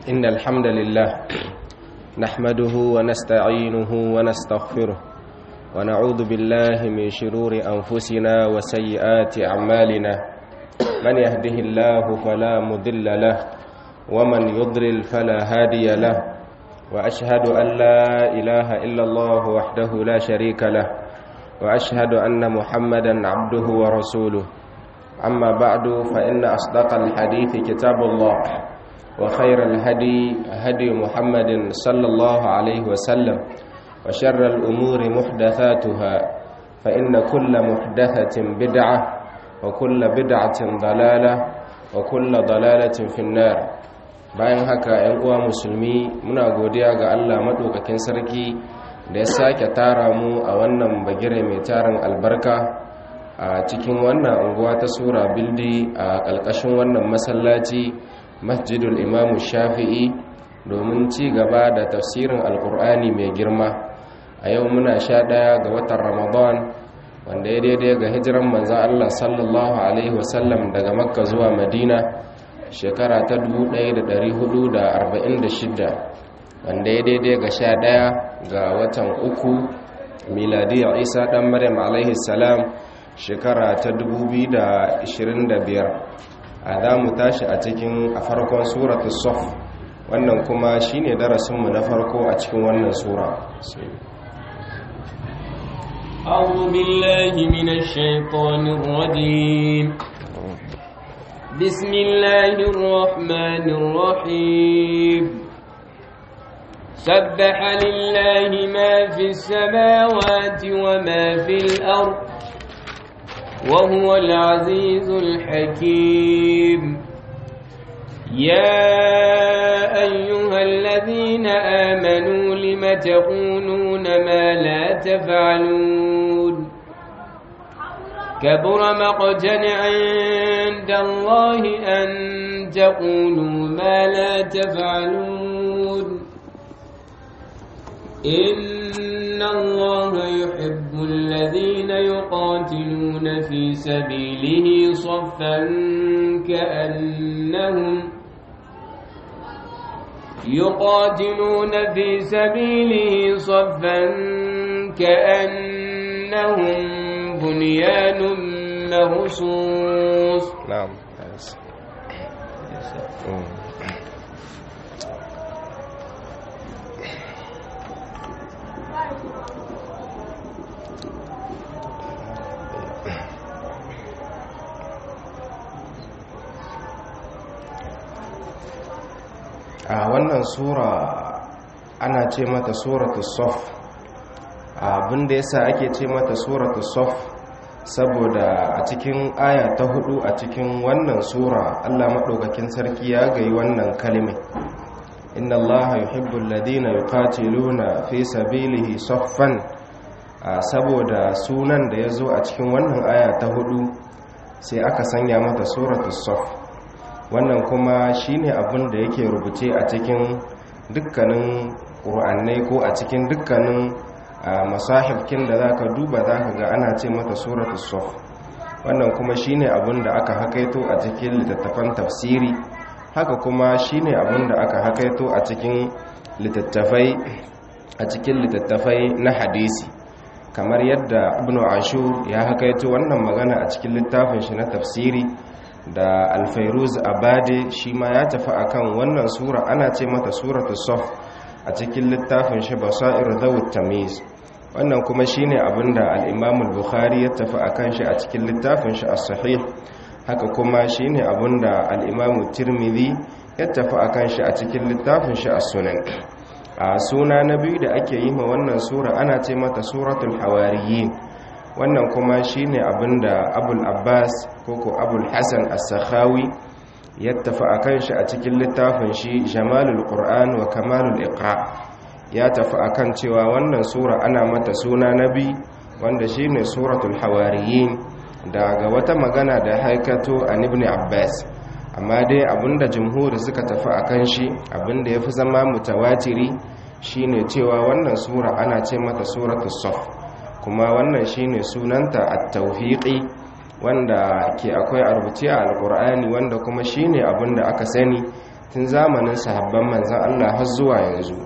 إن الحمد لله نحمده ونستعينه ونستغفره ونعوذ بالله من شرور أنفسنا وسيئات أعمالنا من يهده الله فلا مضل له ومن يضلل فلا هادي له وأشهد أن لا إله إلا الله وحده لا شريك له وأشهد أن محمدا عبده ورسوله أما بعد فإن أصدق الحديث كتاب الله وخير الهدي هدي محمد صلى الله عليه وسلم وشر الأمور محدثاتها فإن كل محدثة بدعة وكل بدعة ضلالة وكل ضلالة في النار bayan haka ‘yan uwa musulmi muna godiya ga Allah maɗaukakin sarki da ya sake tara mu a wannan bagire mai tarin albarka a cikin wannan unguwa ta sura bildi a ƙalƙashin wannan masallaci masjidul imamu shafi'i domin ci gaba da tafsirin alkur'ani mai girma a yau muna sha ɗaya ga watan ramadan wanda ya daidai ga hijiran manzan allah sallallahu alaihi wasallam daga makka zuwa madina shekara ta 1446 wanda ya daidai ga sha ɗaya ga watan uku miladiyar isa ɗan maryam alaihi salam shekara ta 2025 a za mu tashi a cikin a farkon suratu sof wannan kuma shine darasinmu na farko a cikin wannan sura أعوذ بالله من الشيطان الرجيم بسم الله الرحمن الرحيم سبح لله ما في السماوات وما في الأرض وهو العزيز الحكيم يا أيها الذين آمنوا لم تقولون ما لا تفعلون كبر مقتا عند الله أن تقولوا ما لا تفعلون إن الله يحب الذين يقاتلون في سبيله صفا كأنهم يقاتلون في سبيله صفا كأنهم بنيان مرصوص نعم a wannan sura ana ce mata suratu sof abinda yasa ake ce mata suratu sof saboda a cikin aya ta hudu a cikin wannan sura Allah maɗaukakin sarki ya gayi wannan kalmi inna Allah yuhibbul ladina yuqatiluna fi sabilihi soffan saboda sunan da ya zo a cikin wannan aya ta hudu sai aka sanya mata suratu sof wannan kuma shine abin da yake rubuce a cikin dukkanin ƙur'annai ko a cikin dukkanin masahibkin da za ka duba za ka ga ana ce mata suratul sof wannan kuma shine abin da aka hakaito a cikin littattafan tafsiri haka kuma shine abin da aka hakaito a cikin littattafai a cikin littattafai na hadisi kamar yadda ibnu ashur ya hakaito wannan magana a cikin littafin shi na tafsiri da alfairuz abade shi ma ya tafi akan wannan sura ana ce mata suratu sof a cikin littafin shi basair dawud tamiz wannan kuma shine abinda al-imam al-bukhari ya tafi akan shi a cikin littafin shi as-sahih haka kuma shine abinda al-imam tirmidhi ya tafi akan shi a cikin littafin shi as-sunan a suna na biyu da ake yi ma wannan sura ana ce mata suratul hawariyin wannan kuma shine abinda abul abbas koko abul hassan as-sakhawi ya tafi akan shi a cikin littafin shi jamalul qur'an wa kamalul iqra ya tafi akan cewa wannan sura ana mata suna nabi wanda shine suratul hawariyin daga wata magana da haikato an ibn abbas amma dai abinda jumhuri suka tafi akan shi abinda yafi zama mutawatiri shine cewa wannan sura ana ce mata suratul saf kuma wannan shine sunanta at-tauhiqi wanda ke akwai a rubuce a alkur'ani wanda kuma shine abin da aka sani tun zamanin sahabban manzan Allah har zuwa yanzu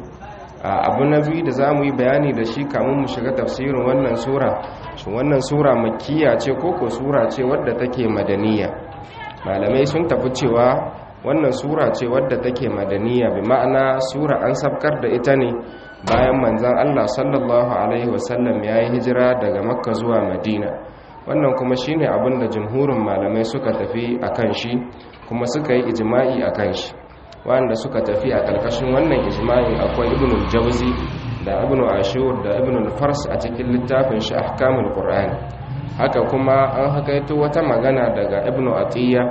abu na biyu da za mu yi bayani da shi kamun mu shiga tafsirin wannan sura shi wannan sura makkiya ce koko sura ce wadda take madaniya malamai sun tafi cewa wannan sura ce wadda take madaniya bi ma'ana sura an sabkar da ita ne bayan manzan Allah sallallahu alaihi wasallam ya yi hijira daga makka zuwa madina wannan kuma shine abin da jumhurin malamai suka tafi akan shi kuma suka yi ijma'i akan shi wanda suka tafi a ƙarƙashin wannan ijma'i akwai ibn al-jawzi da ibn ashur da ibn al-fars a cikin littafin shi ahkamul qur'ani haka kuma an hakaito wata magana daga ibn atiyya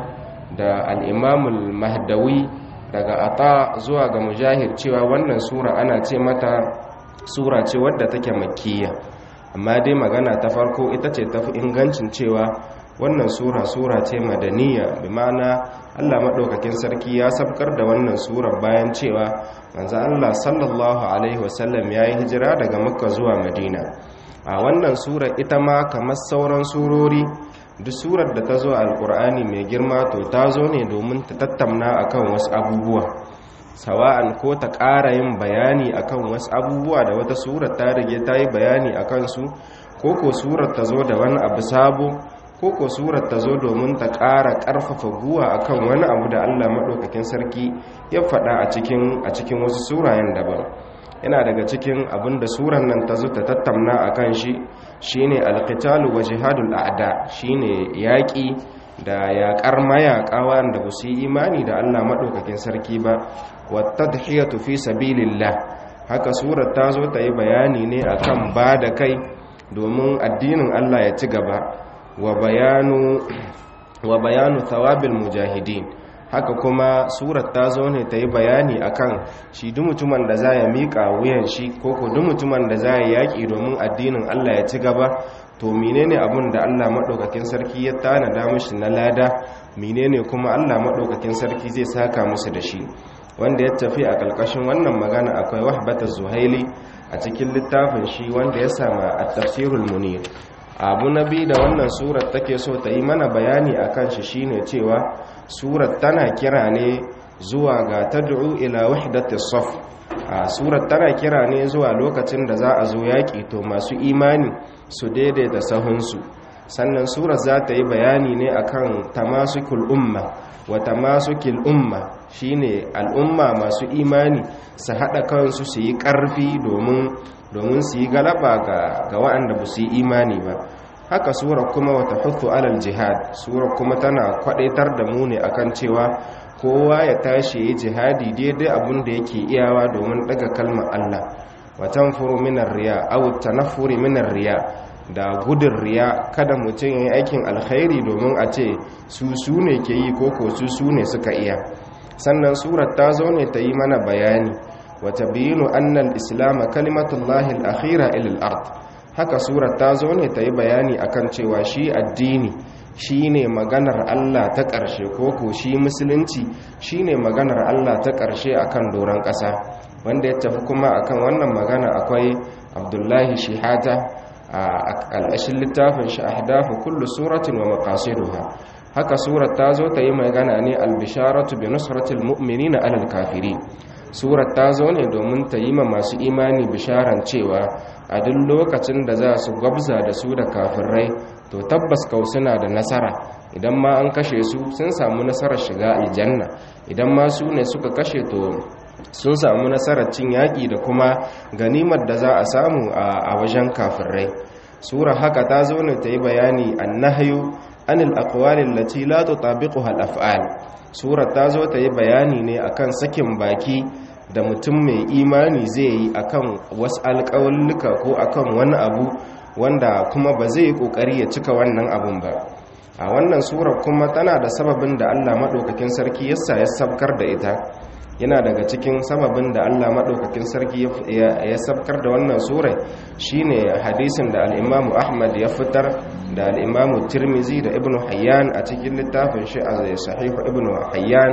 da al-imam al-mahdawi daga ata zuwa ga mujahid cewa wannan sura ana ce mata sura ce wadda take makkiya amma dai magana ta farko ita ce tafi ingancin cewa wannan sura sura ce madaniya bi ma'ana Allah maɗaukakin sarki ya sabkar da wannan sura bayan cewa manzo Allah sallallahu alaihi wasallam ya yi hijira daga makka zuwa madina a wannan sura ita ma kamar sauran surori duk surar da ta zo alkur'ani mai girma to ta zo ne domin ta tattauna akan wasu abubuwa sawa'an ko ta ƙara yin bayani akan wasu abubuwa da wata surar ta rige ta yi bayani akan su ko ko surar ta zo da wani abu sabo ko ko surar ta zo domin ta ƙara ƙarfafa guwa akan wani abu da Allah maɗaukakin sarki ya faɗa a cikin a cikin wasu surayen daban yana daga cikin abin da surar nan ta zo ta tattauna a kan shi shine alqitalu wa jihadul a'da shine yaƙi da yaƙar mayaƙa wanda ba su yi imani da Allah maɗaukakin sarki ba wa tadhiyatu fi sabilillah haka surar ta zo ta yi bayani ne akan ba da kai domin addinin Allah ya ci gaba wa bayanu wa bayanu thawabil mujahidin haka kuma surar ta zo ne ta yi bayani akan shi duk mutumin da za ya miƙa wuyan shi ko ko duk mutumin da za ya yaƙi domin addinin Allah ya ci gaba to menene abin da Allah maɗaukakin sarki ya tanada mishi na lada menene kuma Allah maɗaukakin sarki zai saka musu da shi wanda ya tafi a ƙarƙashin wannan magana akwai wahbata zuhaili a cikin littafin shi wanda ya sama a tafsirul munir abu na biyu da wannan surat take so ta yi mana bayani a kan shi shine cewa surat tana kira ne zuwa ga tad'u ila wahdatis saf a surat tana kira ne zuwa lokacin da za a zo yaƙi to masu imani su daidaita sahunsu sannan surat za ta yi bayani ne akan tamasukul umma wa tamasukil umma shine al'umma masu imani su haɗa kansu su yi ƙarfi domin domin su yi galaba ga waɗanda ba su yi imani ba haka sura kuma wata hutu alal jihad sura kuma tana kwadaitar da mu ne akan cewa kowa ya tashi yi jihadi daidai abin da yake iyawa domin daga kalmar Allah watan furu minar riya aw tanaffuri minar riya da gudun riya kada mutum ya yi aikin alkhairi domin a ce su su ne ke yi ko ko su su ne suka iya sannan surar ta zo ne ta yi mana bayani وتبين أن الإسلام كلمة الله الأخيرة إلى الأرض haka surar ta zo ne ta yi bayani akan cewa shi addini shi ne maganar Allah ta ƙarshe ko ko shi musulunci shi ne maganar Allah ta ƙarshe akan doron ƙasa wanda ya tafi kuma akan wannan magana akwai abdullahi shihata a al'ashin littafin shi ahdafu kullu suratin wa maqasiduha haka surar ta zo ta yi magana ne albisharatu bi nusratil mu'minina alal kafirin surar ta zo ne domin ta yi ma masu imani bisharan cewa a duk lokacin da za su gwabza da su da kafirai to tabbas kau suna da nasara idan ma an kashe su sun samu nasarar shiga aljanna idan ma su ne suka kashe to sun samu nasarar cin yaƙi da kuma ganimar da za a samu a wajen kafirai sura haka ta zo ne ta yi bayani annahyu anil aqwalin lati la tutabiquha al-af'al sura ta zo ta yi bayani ne akan sakin baki da mutum mai imani zai yi akan wasu alƙawalluka ko akan wani abu wanda kuma ba zai yi ƙoƙari ya cika wannan abun ba a wannan surar kuma tana da sababin da allah maɗaukakin sarki yasa ya sabkar da ita yana daga cikin sababin da allah maɗaukakin sarki ya sabkar da wannan surai shine hadisin da al'imamu ahmad ya fitar da al'imamu tirmizi da ibn hayyan a cikin littafin shi a sahihu ibn hayyan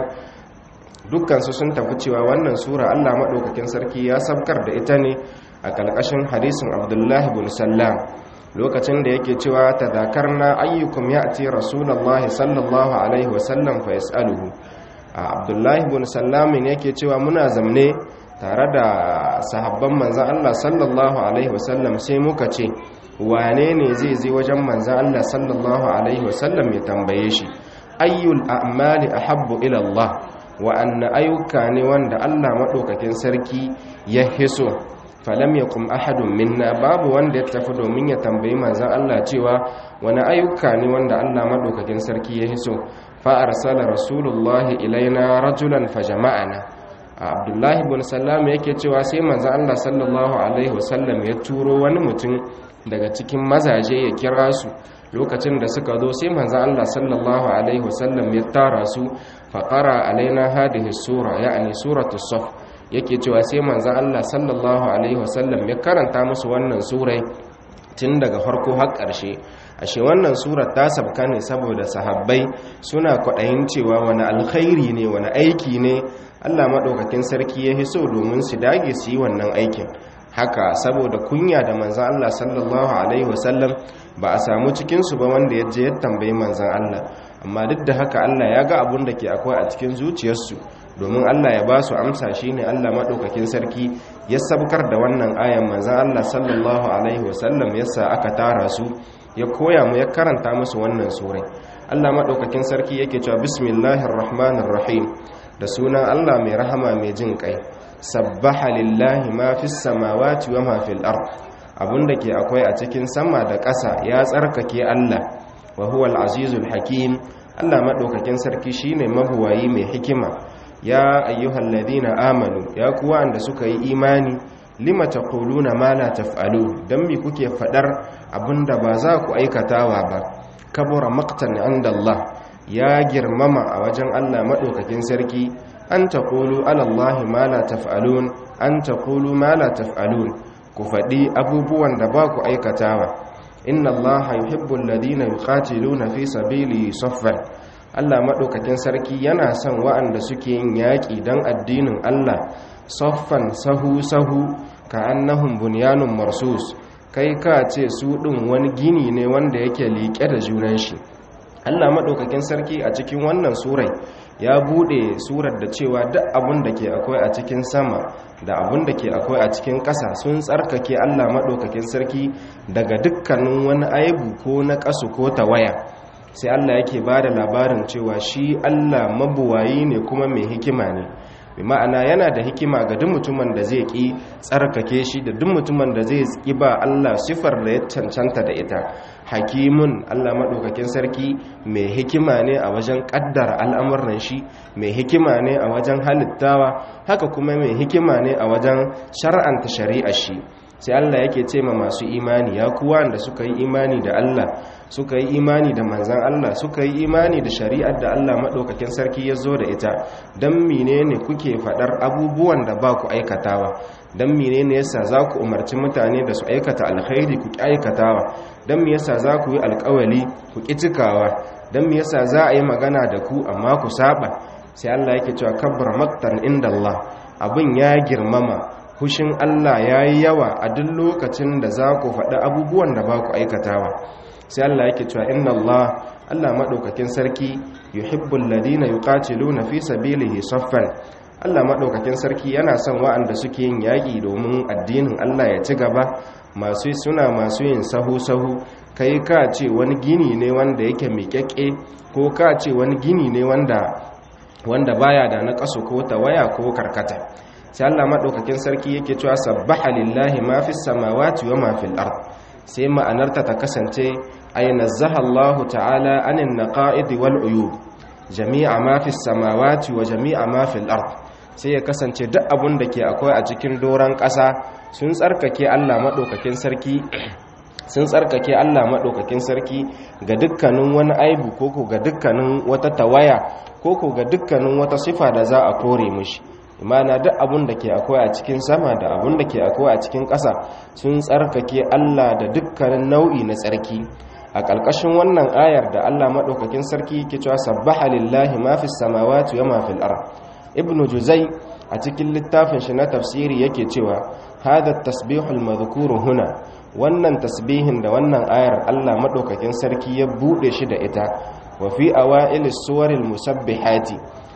dukkansu sun tafi cewa wannan sura Allah maɗaukakin sarki ya sabkar da ita ne a ƙalƙashin hadisin abdullahi bin sallam lokacin da yake cewa ta zakar na ayyukum ya ce rasulallah sallallahu alaihi wasallam fa yas'aluhu abdullahi ibn sallamin yake cewa muna zamne tare da sahabban manzan Allah sallallahu alaihi wasallam sai muka ce wane ne zai zai wajen manzan Allah sallallahu alaihi wasallam ya tambaye shi ayyul a'mali ahabbu ila Allah wa anna ayyuka ne wanda Allah madaukakin sarki ya hiso falam yakum ahadun minna babu wanda ya tafi domin ya tambayi manzan Allah cewa wani ayyuka ne wanda Allah madaukakin sarki ya hiso fa arsala rasulullahi ilaina rajulan fajama'ana abdullahi ibn sallam yake cewa sai manzan Allah sallallahu alaihi wasallam ya turo wani mutum daga cikin mazaje ya kira su lokacin da suka zo sai manzan Allah sallallahu alaihi wasallam ya tara su faqara alaina hadhihi sura ya'ni suratul saf yake cewa sai manzan Allah sallallahu alaihi wasallam ya karanta musu wannan surai tun daga farko har ƙarshe ashe wannan surar ta sabka ne saboda sahabbai suna kwaɗayin cewa wani alkhairi ne wani aiki ne Allah maɗaukakin sarki ya hiso domin su dage su yi wannan aikin haka saboda kunya da manzan Allah sallallahu alaihi wasallam ba a samu cikinsu ba wanda ya je ya tambayi manzan Allah amma duk da haka Allah ya ga abun da ke akwai a cikin zuciyarsu domin Allah ya ba su amsa shi ne Allah maɗaukakin sarki ya sabkar da wannan ayan manzan Allah sallallahu alaihi wasallam yasa aka tara su ya koya mu ya karanta musu wannan surai Allah maɗaukakin sarki yake cewa bismillahir rahmanir rahim da sunan Allah mai rahama mai jin kai sabbaha lillahi ma fis samawati wa ma fil ard abunda ke akwai a cikin sama da ƙasa ya tsarkake Allah wa huwal azizul hakim Allah maɗaukakin sarki shine mabuwayi mai hikima ya ayyuhal ladina amanu ya kuwa anda suka yi imani lima taquluna ma la taf'alu dan mi kuke fadar abinda ba za ku aikatawa ba kabura maqtan inda Allah ya girmama a wajen Allah madaukakin sarki an taqulu ala Allah ma la taf'alun an taqulu ma la taf'alun ku fadi abubuwan da ba ku aikatawa inna Allah yuhibbul ladina yuqatiluna fi sabilihi saffan Allah maɗaukakin sarki yana son wa'anda suke yin yaƙi don addinin Allah soffan sahu-sahu ka annahun bunyanun marsus kai ka ce su ɗin wani gini ne wanda yake liƙe da junan shi Allah maɗaukakin sarki a cikin wannan surai ya buɗe surar da cewa duk abin da ke akwai a cikin sama da abin da ke akwai a cikin ƙasa sun tsarkake Allah maɗaukakin sarki daga dukkanin wani aibu ko na ƙasu ko tawaya sai Allah yake ba da labarin cewa shi Allah mabuwayi ne kuma mai hikima ne bi ma'ana yana da hikima ga duk mutumin da zai ki tsarkake shi da duk mutumin da zai ki ba Allah sifar da ya cancanta da ita hakimun Allah maɗaukakin sarki mai hikima ne a wajen ƙaddara al'amuran shi mai hikima ne a wajen halittawa haka kuma mai hikima ne a wajen shar'anta shari'ar shi sai Allah yake ce ma masu imani ya kuwa da suka yi imani da Allah suka yi imani da manzan Allah suka yi imani da shari'ar da Allah maɗaukakin sarki ya zo da ita don menene kuke faɗar abubuwan da ba ku aikatawa don menene yasa za ku umarci mutane da su aikata alkhairi ku ƙi aikatawa don me yasa za ku yi alkawali ku ƙi cikawa don me yasa za a yi magana da ku amma ku saba sai Allah yake cewa kabbar maktan inda Allah abin ya girmama hushin Allah ya yi yawa a duk lokacin da za ku faɗi abubuwan da ba ku aikatawa sai Allah yake cewa inna Allah Allah maɗaukakin sarki yuhibbul ladina yuqatiluna fi sabilihi saffan Allah maɗaukakin sarki yana son wa'anda suke yin yaƙi domin addinin Allah ya ci gaba masu suna masu yin sahu-sahu kai ka ce wani gini ne wanda yake miƙaƙe ko ka ce wani gini ne wanda wanda baya da na ƙasu ko tawaya ko karkata sai Allah maɗaukakin sarki yake cewa sabbaha lillahi ma fis samawati wa ma fil ard sai ma'anarta ta kasance ay nazzaha Allah ta'ala anin naqa'id wal uyub jami'a ma fis samawati wa jami'a ma fil ard sai ya kasance duk abun da ke akwai a cikin doran ƙasa sun tsarkake Allah maɗaukakin sarki sun tsarkake Allah maɗaukakin sarki ga dukkanin wani aibu koko ga dukkanin wata tawaya koko ga dukkanin wata sifa da za a kore mishi imana duk abun da ke akwai a cikin sama da abun da ke akwai a cikin ƙasa sun tsarkake Allah da dukkanin nau'i na tsarki a ƙarƙashin wannan ayar da Allah maɗaukakin sarki ke cewa sabbaha lillahi ma fi samawati wa ma fil ard ibnu juzai a cikin littafin shi na tafsiri yake cewa hada tasbihul madhkuru huna wannan tasbihin da wannan ayar Allah maɗaukakin sarki ya buɗe shi da ita wa fi awailis suwaril musabbihati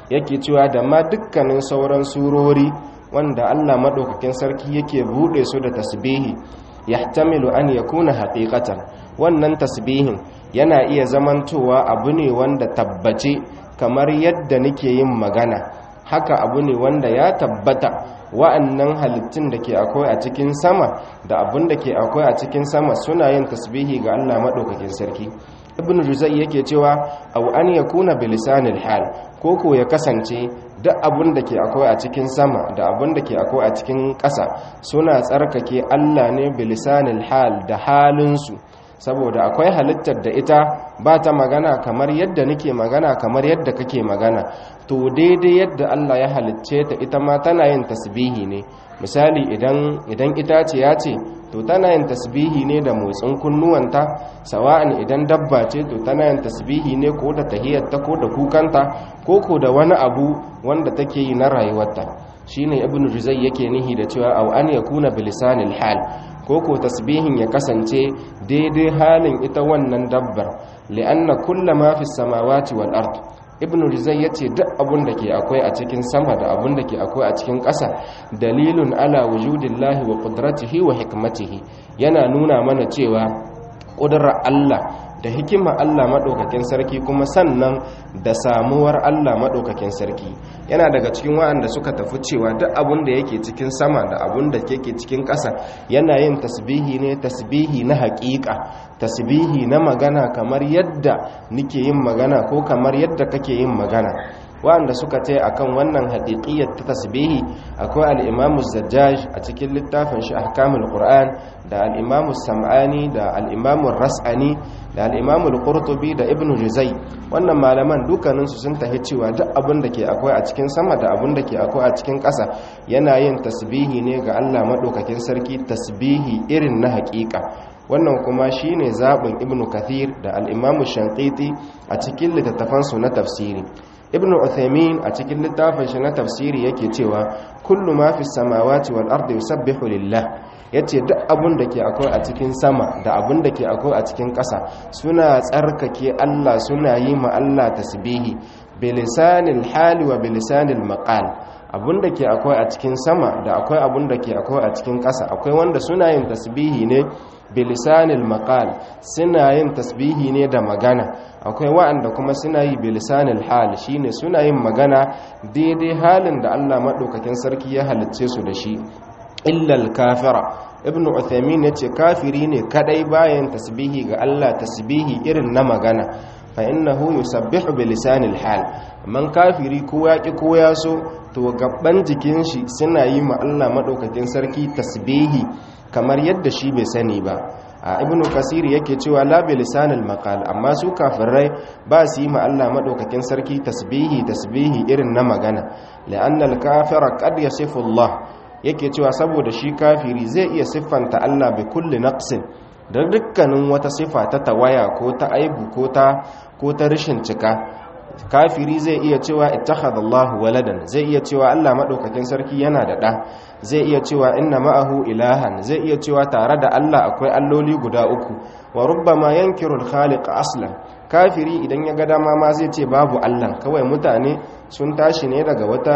yake cewa da ma dukkanin sauran surori wanda Allah madaukakin sarki yake bude su da tasbihi yahtamilu an yakuna haqiqatan wannan tasbihin yana iya zamantowa abu ne wanda tabbace kamar yadda nake yin magana haka abu ne wanda ya tabbata wa'annan halittun da ke akwai a cikin sama da abin da ke akwai a cikin sama suna yin tasbihi ga Allah maɗaukakin sarki ibn juzai yake cewa aw an yakuna bilisanil hal koko ya kasance duk abin da ke akwai a cikin sama da abin da ke akwai a cikin ƙasa suna tsarkake Allah ne bilisanil hal da halinsu saboda akwai halittar da ita ba ta magana kamar yadda nake magana kamar yadda kake magana to daidai yadda Allah ya halicce ta ita ma tana yin tasbihi ne misali idan idan itaciya ce to tana yin tasbihi ne da motsin kunnuwanta sawa'an idan dabba ce to tana yin tasbihi ne ko da tahiyyarta ko da kukanta ko ko da wani abu wanda take yi na rayuwarta shine ibnu juzai yake nihi da cewa aw an yakuna bilisanil hal ko ko tasbihin ya kasance daidai halin ita wannan dabbar li'anna kullama fi samawati wal ard ibnu rizai yace duk abun da ke akwai a cikin sama da abun da ke akwai a cikin ƙasa dalilun ala wujudillahi wa qudratihi wa hikmatihi yana nuna mana cewa ƙudurar Allah da hikima Allah maɗaukakin sarki kuma sannan da samuwar Allah maɗaukakin sarki yana daga cikin waɗanda suka tafi cewa duk abun da yake cikin sama da abun da yake cikin ƙasa yana yin tasbihi ne tasbihi na haƙiƙa tasbihi na magana kamar yadda nike yin magana ko kamar yadda kake yin magana waɗanda suka ce akan wannan haƙiƙiyar ta tasbihi akwai al-imamu zajjaj a cikin littafin shi ahkamul qur'an da al-imamu sam'ani da al-imamu ras'ani da al-imamu al-qurtubi da ibnu juzai wannan malaman dukkaninsu sun tahi cewa duk abin da ke akwai a cikin sama da abin da ke akwai a cikin ƙasa yana yin tasbihi ne ga Allah madaukakin sarki tasbihi irin na haƙiƙa wannan kuma shine zaɓin ibnu kathir da al-imamu shanqiti a cikin littattafansu na tafsiri ibnu uthaymin a cikin littafin shi na tafsiri yake cewa kullu ma fi samawati wal ardi yusabbihu lillah yace duk abun da ke akwai a cikin sama da abun da ke akwai a cikin ƙasa suna tsarkake Allah suna yi ma Allah tasbihi bilisanil hali wa bilisanil maqal abun da ke akwai a cikin sama da akwai abun da ke akwai a cikin ƙasa akwai wanda suna yin tasbihi ne bilisanil maqal suna yin tasbihi ne da magana akwai wa'anda kuma suna yi bilisanil hal shine suna yin magana daidai halin da Allah madaukakin sarki ya halicce su da shi illal kafira ibn uthaymin yace kafiri ne kadai bayan tasbihi ga Allah tasbihi irin na magana fa innahu yusabbihu bilisanil hal man kafiri ko yaki ko yaso to gaban jikin shi suna yi ma Allah madaukakin sarki tasbihi kamar yadda shi bai sani ba a ibnu kasir yake cewa la bi lisanil maqal amma su kafirai ba su yi ma Allah madaukakin sarki tasbihi tasbihi irin na magana la'anna al-kafira qad yasifu Allah yake cewa saboda shi kafiri zai iya siffanta Allah bi kulli naqsin da dukkanin wata sifa ta tawaya ko ta aibu ko ta ko ta rashin cika kafiri zai iya cewa ittakhadallahu waladan zai iya cewa Allah madaukakin sarki yana da da zai iya cewa inna ma'ahu ilahan zai iya cewa tare da Allah akwai alloli guda uku wa rubbama yankiru al-khaliq aslan kafiri idan ya ga dama ma zai ce babu Allah kawai mutane sun tashi ne daga wata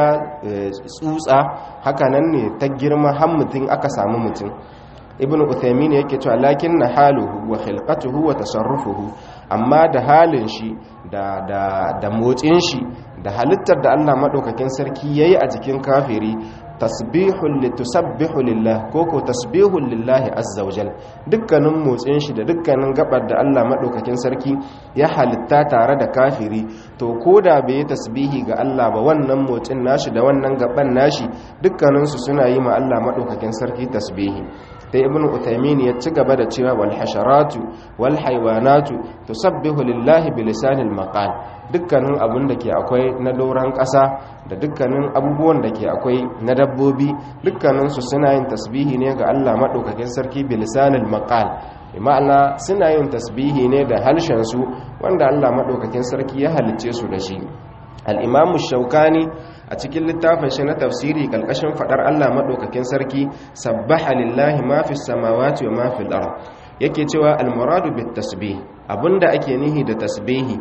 tsutsa haka nan ne ta girma har mutum aka samu mutum ibn uthaymin yake cewa lakin na haluhu wa khilqatuhu wa tasarrufuhu amma da halin shi da da da motsin shi da halittar da Allah madaukakin sarki yayi a jikin kafiri tasbihul litusabbihu lillah ko ko tasbihul lillahi azza wajal dukkanin motsin shi da dukkanin gabar da Allah madaukakin sarki ya halitta tare da kafiri to koda bai yi tasbihi ga Allah ba wannan motsin nashi da wannan gaban nashi dukkanin su suna yi ma Allah madaukakin sarki tasbihi sai ibnu utaymin ya ci gaba da cewa wal hasharatu wal haywanatu tusabbihu lillahi bilisanil maqal dukkanin abun da ke akwai na doran ƙasa da dukkanin abubuwan da ke akwai na dabbobi dukkanin su suna yin tasbihi ne ga Allah madaukakin sarki bilisanil maqal ma'ana suna yin tasbihi ne da harshen su wanda Allah madaukakin sarki ya halicce su da shi al-imamu shaukani a cikin littafin shi na tafsiri kalkashin fadar Allah madaukakin sarki sabbaha lillahi ma fis samawati wa ma fil ard yake cewa al muradu bit tasbih abinda ake nihi da tasbihi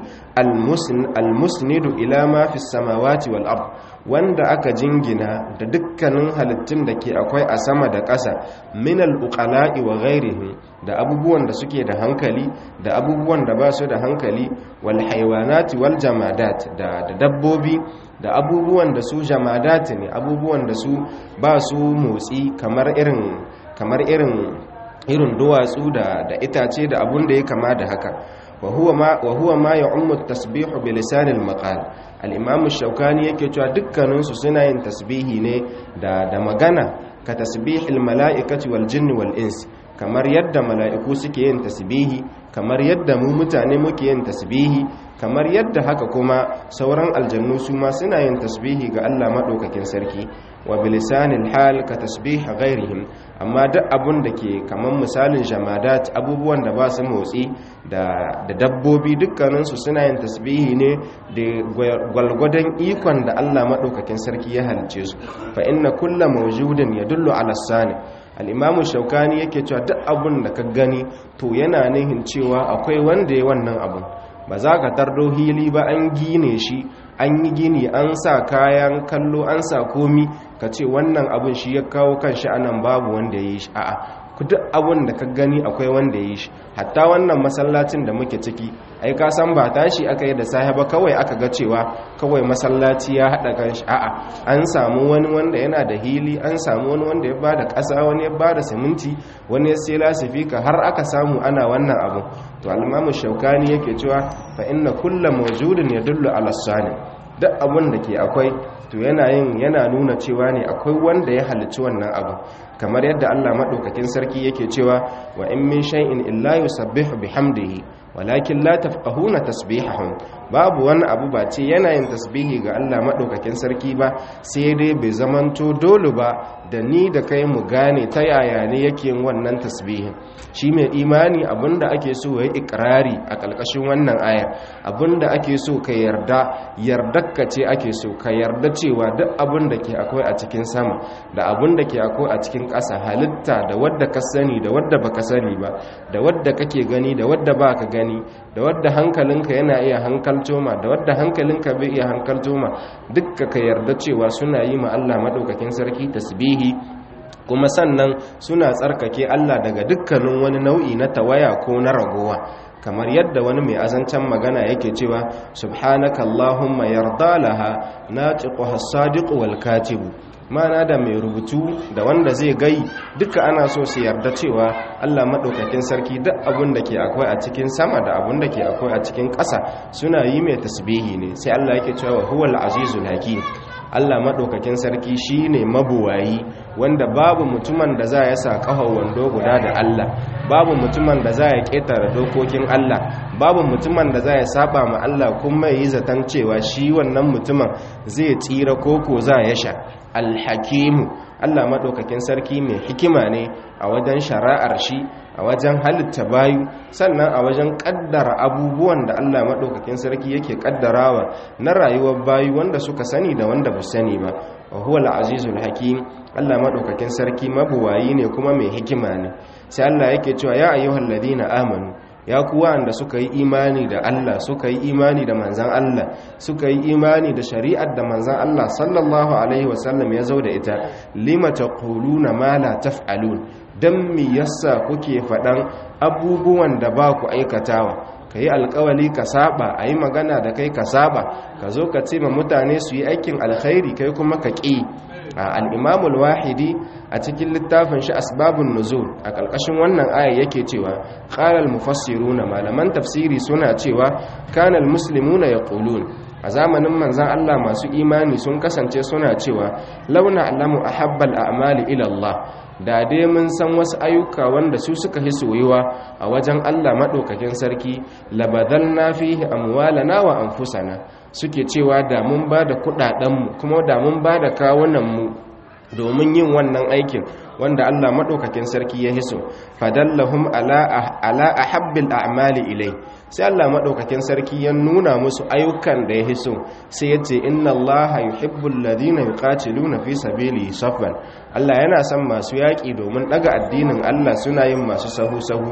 almusnidu ila ma fi samawati wal ard wanda aka jingina da dukkanin halittun da ke akwai a sama da ƙasa min al-uqala'i wa ghairihim da abubuwan da suke da hankali da abubuwan da ba su da hankali wal haywanati wal jamadat da da dabbobi da abubuwan da su jamadat ne abubuwan da su ba su motsi kamar irin kamar irin irin duwatsu da da itace da abun da ya kama da haka wa huwa ma wa huwa ma ya'ummu at-tasbihu bi lisan al-maqal al-imam ash-shawkani yake cewa dukkanin su suna yin tasbihi ne da da magana ka tasbihil mala'ikati wal jinni wal ins kamar yadda mala'iku suke yin tasbihi kamar yadda mu mutane muke yin tasbihi kamar yadda haka kuma sauran aljannu su ma suna yin tasbihi ga Allah madaukakin sarki wa bilisanil hal ka tasbih ghairihim amma duk abun da ke kaman misalin jamadat abubuwan da ba su motsi da da dabbobi dukkanin su suna yin tasbihi ne da gwalgwadon ikon da Allah madaukakin sarki ya halice su fa inna kullu mawjudin yadullu ala sani al'imamu shaukani yake cewa duk abun da ka gani to yana nihin cewa akwai wanda ya wannan abun ba za ka tardo hili ba an gine shi an yi gini an sa kayan kallo an sa komi ka ce wannan abun shi ya kawo kan shi anan babu wanda ya yi shi a'a ku duk abun da ka gani akwai wanda ya yi shi hatta wannan masallacin da muke ciki ai ka san ba tashi aka yi da sahiba kawai aka ga cewa kawai masallaci ya haɗa kan shi a'a an samu wani wanda yana da hili an samu wani wanda ya bada ƙasa wani ya bada siminti wani ya sai lasifika har aka samu ana wannan abu to al-imamu shaukani yake cewa fa inna kullu mawjudin yadullu ala sani duk abun da ke akwai to yana yin yana nuna cewa ne akwai wanda ya halicci wannan abu kamar yadda Allah madaukakin sarki yake cewa wa in min shay'in illa yusabbihu bihamdihi walakin la tafqahuna tasbihahum babu wani abu ba ce yana yin tasbihi ga Allah madaukakin sarki ba sai dai bai zamanto dole ba da ni da kai mu gane ta yaya ne yake yin wannan tasbihin shi mai imani abinda ake so yayi ikrari a kalkashin wannan ayar abinda ake so ka yarda yardarka ce ake so ka yarda cewa duk abin da ke akwai a cikin sama da abin da ke akwai a cikin ƙasa halitta da wadda ka sani da wadda baka sani ba da wadda kake gani da wadda baka gani da wadda hankalinka yana iya hankalto ma da wadda hankalinka bai iya hankalto ma dukka ka yarda cewa suna yi ma Allah madaukakin sarki tasbihi kuma sannan suna tsarkake Allah daga dukkanin wani nau'i na tawaya ko na ragowa kamar yadda wani mai azancen magana yake cewa subhanaka allahumma yarda laha natiquha as-sadiq wal katibu mana da mai rubutu da wanda zai gai duka ana so su yarda cewa Allah madaukakin sarki duk abun da ke akwai a cikin sama da abun da ke akwai a cikin ƙasa suna yi mai tasbihi ne sai Allah yake cewa huwal azizul hakim Allah maɗaukakin sarki shi ne mabuwayi wanda babu mutumin da za ya sa ƙahon wando guda da Allah babu mutumin da za ya ƙetare dokokin Allah babu mutumin da za ya saba ma Allah kuma yi zaton cewa shi wannan mutumin zai tsira koko za ya sha alhakimu Allah maɗaukakin sarki mai hikima ne a wajen shari'ar shi a wajen halitta bayu sannan a wajen ƙaddara abubuwan da Allah maɗaukakin sarki yake ƙaddarawa na rayuwar bayu wanda suka sani da wanda ba sani ba wa huwa al-azizul hakim Allah maɗaukakin sarki mabuwayi ne kuma mai hikima ne sai Allah yake cewa ya ayyuhal ladina amanu ya kuwa da suka yi imani da Allah suka yi imani da manzan Allah suka yi imani da shari'ar da manzan Allah sallallahu alaihi wasallam ya zo da ita lima taquluna ma la taf'alun dan me yasa kuke faɗan abubuwan da ba ku aikatawa ka yi alkawali ka saba a yi magana da kai ka saba ka zo ka ce ma mutane su yi aikin alkhairi kai kuma ka ƙi al'imamul wahidi a cikin littafin shi asbabun nuzul a ƙarƙashin wannan aya yake cewa ƙarar mufassiru na malaman tafsiri suna cewa kanal muslimuna ya ƙulun a zamanin manzan Allah masu imani sun kasance suna cewa launa alamu a habbal a'mali ilallah da dai mun san wasu ayyuka wanda su suka fi soyuwa a wajen Allah maɗaukakin sarki labadal na fi amwalana wa anfusana suke cewa da mun ba da kuɗaɗenmu kuma da mun ba da kawunanmu domin yin wannan aikin wanda Allah maɗaukakin sarki ya hiso fadallahum ala ahabbil a'mali ilai sai Allah maɗaukakin sarki ya nuna musu ayyukan da ya hiso sai ya ce inna Allah yuhibbul ladina yuqatiluna fi sabilihi saffan Allah yana son masu yaƙi domin ɗaga addinin Allah suna yin masu sahu sahu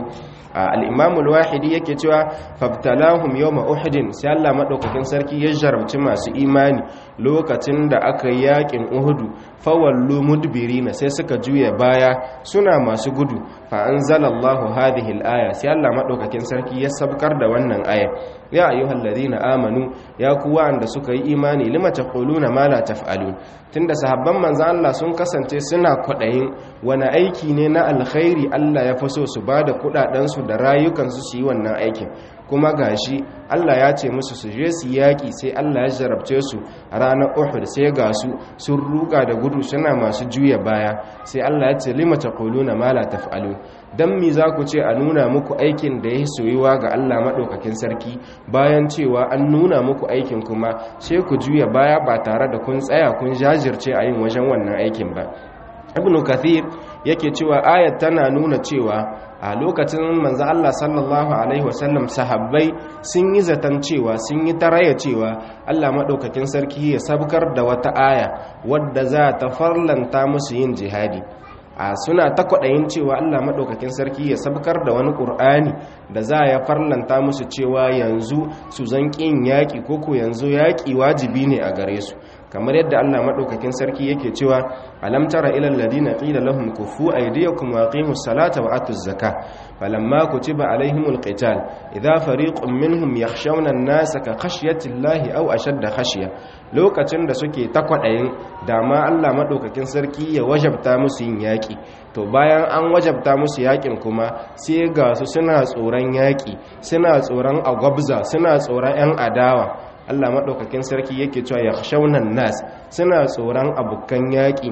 al-imam al-wahidi yake cewa fabtalahum yawma uhud sai Allah madaukakin sarki ya jarabci masu imani lokacin da aka yi yakin uhudu fawallu mudbirina sai suka juya baya suna masu gudu fa anzalallahu hadhihi al-aya sai Allah madaukakin sarki ya sabkar da wannan aya ya ayyuhal ladina amanu ya ku wanda suka yi imani lima taquluna ma la taf'alun tunda sahabban manzo Allah sun kasance suna kwadayin wani aiki ne na alkhairi Allah ya faso su bada kudaden su da rayukan su su yi wannan aikin kuma gashi Allah ya ce musu su je su yaki sai Allah ya jarabce su a ranar Uhud sai ga su sun ruga da gudu suna masu juya baya sai Allah ya ce lima taquluna ma la taf'alun dan mi za ku ce a nuna muku aikin da ya soyuwa ga Allah madaukakin sarki bayan cewa an nuna muku aikin kuma sai ku juya baya ba tare da kun tsaya kun jajirce a yin wajen wannan aikin ba ibnu kathir yake cewa ayat tana nuna cewa a lokacin manzo Allah sallallahu alaihi wasallam sahabbai sun yi zaton cewa sun yi taraya cewa Allah madaukakin sarki ya sabkar da wata aya wadda za ta farlanta musu yin jihadi a suna ta kwaɗayin cewa Allah maɗaukakin sarki ya sabkar da wani ƙur'ani da za ya farlanta musu cewa yanzu su zan ƙin yaƙi ko ko yanzu yaƙi wajibi ne a gare su kamar yadda Allah maɗaukakin sarki yake cewa alam tara ilal ladina qila lahum kufu aydiyakum wa aqimus salata wa atuz zaka falamma kutiba alaihimul qital idha fariqun minhum yakhshawna an-nasa ka khashyati llahi aw ashadda khashya lokacin da suke ta kwaɗayin dama Allah maɗaukakin sarki ya wajabta musu yin yaƙi to bayan an wajabta musu yaƙin kuma sai ga su suna tsoron yaƙi suna tsoron agwabza suna tsoron 'yan adawa Allah maɗaukakin sarki yake cewa ya shaunan nas suna tsoron abokan yaƙi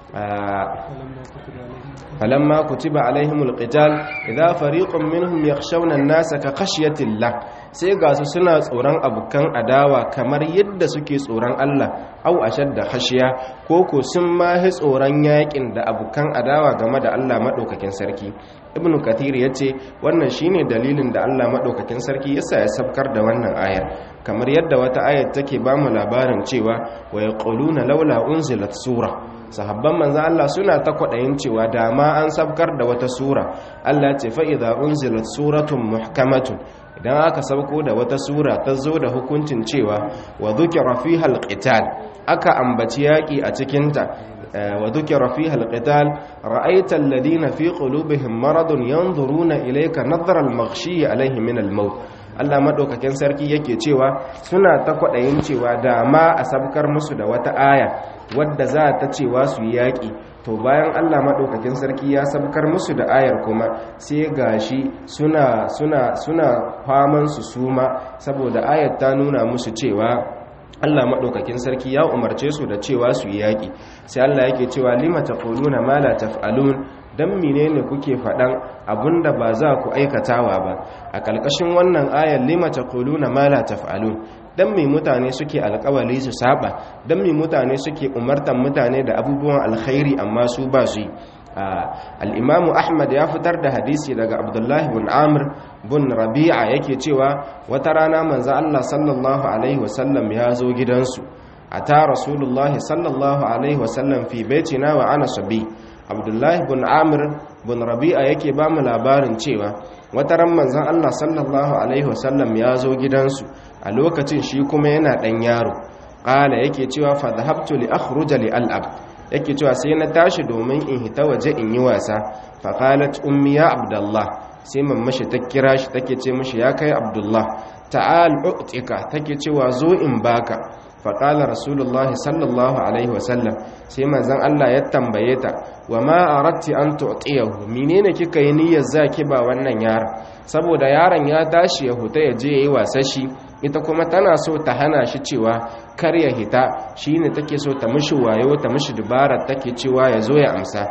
falamma kutiba alaihimul qital idza fariqun minhum yakhshawna an-nasa ka khashyatillah sai ga su suna tsoron abokan adawa kamar yadda suke tsoron Allah au ashadda khashiya ko ko sun ma hi tsoron yakin da abokan adawa game da Allah madaukakin sarki ibnu kathir yace wannan shine dalilin da Allah madaukakin sarki yasa ya sabkar da wannan ayar kamar yadda wata ayar take ba mu labarin cewa wa yaquluna laula unzilat sura sahabban manzo Allah suna ta kwadayin cewa dama an sabkar da wata sura Allah ce fa idza unzilat suratun muhkamatun idan aka sauko da wata sura ta zo da hukuncin cewa wa dhukira fiha alqital aka ambaci yaki a cikin ta wa dhukira fiha alqital ra'aita alladhina fi qulubihim maradun yanzuruna ilayka nadhara almaghshi alayhi min almaut Allah madaukakin sarki yake cewa suna ta kwadayin cewa dama a sabkar musu da wata aya wadda za ta cewa su yi yaƙi to bayan Allah maɗaukakin sarki ya sabkar musu da ayar kuma sai gashi suna suna suna faman su suma saboda ayar ta nuna musu cewa Allah maɗaukakin sarki ya umarce su da cewa su yi yaƙi sai Allah yake cewa lima taquluna ma la taf'alun dan menene kuke faɗan abinda ba za ku aikatawa ba a ƙarƙashin wannan ayar lima taquluna ma la taf'alun dan mai mutane suke alkawali su saba dan mai mutane suke umartan mutane da abubuwan alkhairi amma su ba su yi al'imamu ahmad ya fitar da hadisi daga abdullahi bin amir bin rabi'a yake cewa wata rana manzan allah sallallahu alaihi wasallam ya zo gidansu a ta rasulullahi sallallahu alaihi wasallam fi baitina wa ana sabi abdullahi bin amir bin rabi'a yake ba mu labarin cewa wata ran manzan allah sallallahu alaihi wasallam ya zo gidansu a lokacin shi kuma yana ɗan yaro ƙala yake cewa fa dhahabtu li akhruja li al'ab yake cewa sai na tashi domin in hita waje in yi wasa fa qalat ummi ya abdullah sai mammashi ta kira shi take ce mishi ya kai abdullah ta'al u'tika take cewa zo in baka fa qala rasulullahi sallallahu alaihi wasallam sai manzon Allah ya tambaye ta wa ma aratti an tu'tiyahu menene kika yi niyyar zaki ba wannan yaron saboda yaron ya tashi ya huta ya je yayi wasa shi ita kuma tana so ta hana shi cewa kar ya hita shine take so ta mishi wayo ta mishi dubara take cewa ya zo ya amsa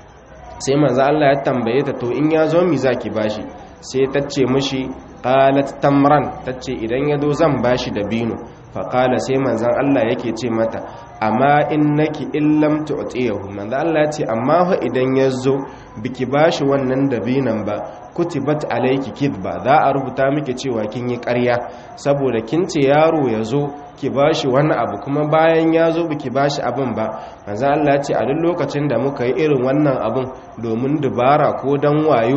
sai manzo Allah ya tambaye ta to in ya zo mi zaki bashi sai ta ce mishi qalat tamran tace idan ya zo zan bashi dabino fa qala sai manzon Allah yake ce mata amma innaki illam tu'tiyahu manzo Allah ya ce amma fa idan ya zo biki bashi wannan dabinan ba kutibat alayki kidba za a rubuta miki cewa kin yi ƙarya saboda kin ce yaro ya zo ki bashi wani abu kuma bayan ya zo biki bashi abin ba manzo Allah ya ce a duk lokacin da muka yi irin wannan abin domin dubara ko dan wayo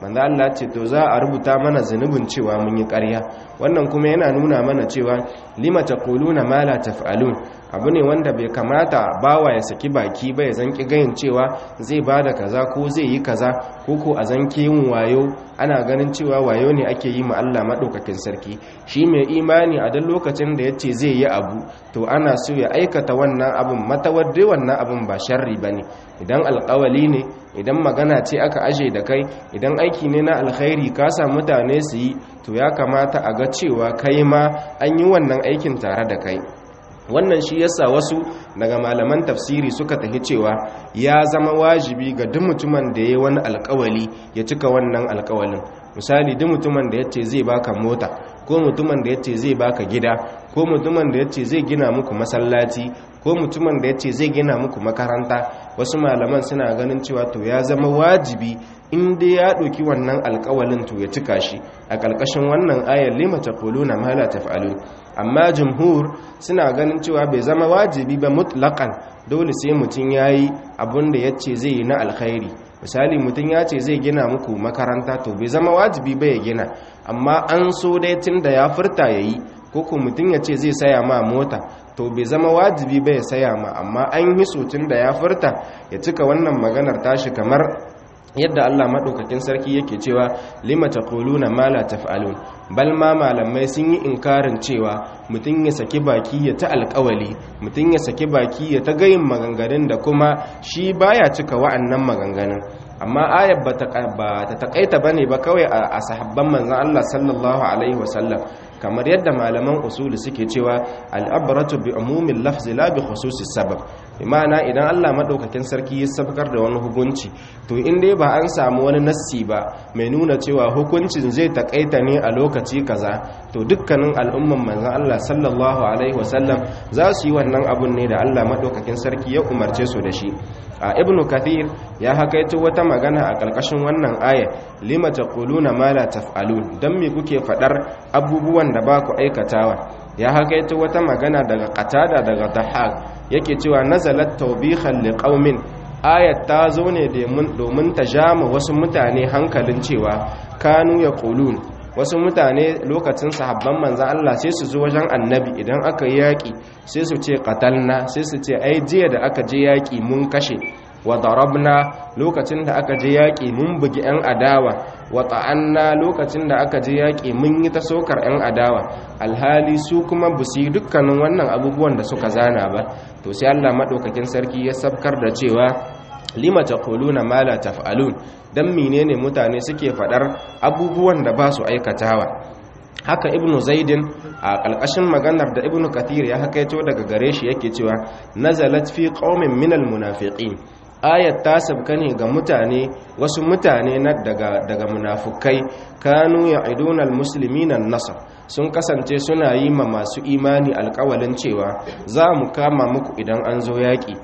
manzo Allah ce to za a rubuta mana zunubin cewa mun yi ƙarya wannan kuma yana nuna mana cewa lima taquluna ma la taf'alun abu ne wanda bai kamata bawa ya saki baki ba ya zanki gayin cewa zai bada kaza ko zai yi kaza ko ko a zanki yin wayo ana ganin cewa wayo ne ake yi ma Allah madaukakin sarki shi mai imani a duk lokacin da yace zai yi abu to ana so ya aikata wannan abun matawaddi wannan abun ba sharri bane idan alƙawali ne idan magana ce aka aje da kai idan aiki ne na alkhairi ka sa mutane su yi to ya kamata a ga cewa kai ma an yi wannan aikin tare da kai wannan shi yasa wasu daga malaman tafsiri suka tafi cewa ya zama wajibi ga duk mutumin da yayi wani alkawali ya cika wannan alkawalin misali duk mutumin da yace zai baka mota ko mutumin da yace zai baka gida ko mutumin da yace zai gina muku masallaci ko mutumin da yace zai gina muku makaranta wasu malaman suna ganin cewa to ya zama wajibi in dai ya ɗauki wannan alkawalin to ya cika shi a ƙarƙashin wannan ayar lima taquluna ma la taf'alun amma jumhur suna ganin cewa bai zama wajibi ba mutlaqan dole sai mutum yayi abin da yace zai yi na alkhairi misali mutum ya ce zai gina muku makaranta to bai zama wajibi ba ya gina amma an so dai tunda ya furta yayi ko ko mutum ya ce zai saya ma mota to bai zama wajibi ba ya saya ma amma an yi so tunda ya furta ya cika wannan maganar tashi kamar yadda Allah maɗaukakin sarki yake cewa lima taquluna ma la taf'alun bal ma malamai sun yi inkarin cewa mutum ya saki baki ya ta alƙawali mutum ya saki baki ya ta gayin maganganun da kuma shi baya cika wa'annan maganganun amma ayat ba ta takaita bane ba kawai a sahabban manzon Allah sallallahu alaihi wasallam kamar yadda malaman usuli suke cewa al'abratu bi umumin lafzi la bi khususis sabab imana idan Allah madaukakin sarki ya sabkar da wani hukunci to in dai ba an samu wani nassi ba mai nuna cewa hukuncin zai takaita ne a lokaci kaza to dukkanin al'umman manzon Allah sallallahu alaihi wasallam za su yi wannan abun ne da Allah madaukakin sarki ya umarce su da shi a ibnu kathir ya hakaito wata magana a ƙarƙashin wannan aya lima taquluna ma la taf'alun dan me kuke fadar abubuwan da ba ku aikatawa ya hakaito wata magana daga qatada daga dahaq yake cewa nazalat tawbihan liqaumin ayat ta zo ne domin ta jama wasu mutane hankalin cewa kanu yaqulun wasu mutane lokacin sahabban manzan Allah sai su zo wajen annabi idan aka yi yaƙi sai su ce qatalna sai su ce ai jiya da aka je yaƙi mun kashe wa darabna lokacin da aka je yaƙi mun bugi 'yan adawa wa ta'anna lokacin da aka je yaƙi mun yi ta sokar 'yan adawa alhali su kuma bu su yi dukkanin wannan abubuwan da suka zana ba to sai Allah maɗaukakin sarki ya sabkar da cewa lima taquluna ma la taf'alun dan menene mutane suke fadar abubuwan da ba su aikatawa haka ibnu zaidin a kalkashin maganar da ibnu kathir ya hakaito daga gare shi yake cewa nazalat fi qaumin minal munafiqin ayat ta sabka ne ga mutane wasu mutane na daga daga munafukai kanu ya'iduna almuslimina an-nasr sun kasance suna yi ma masu imani alƙawalin cewa za mu kama muku idan an zo yaƙi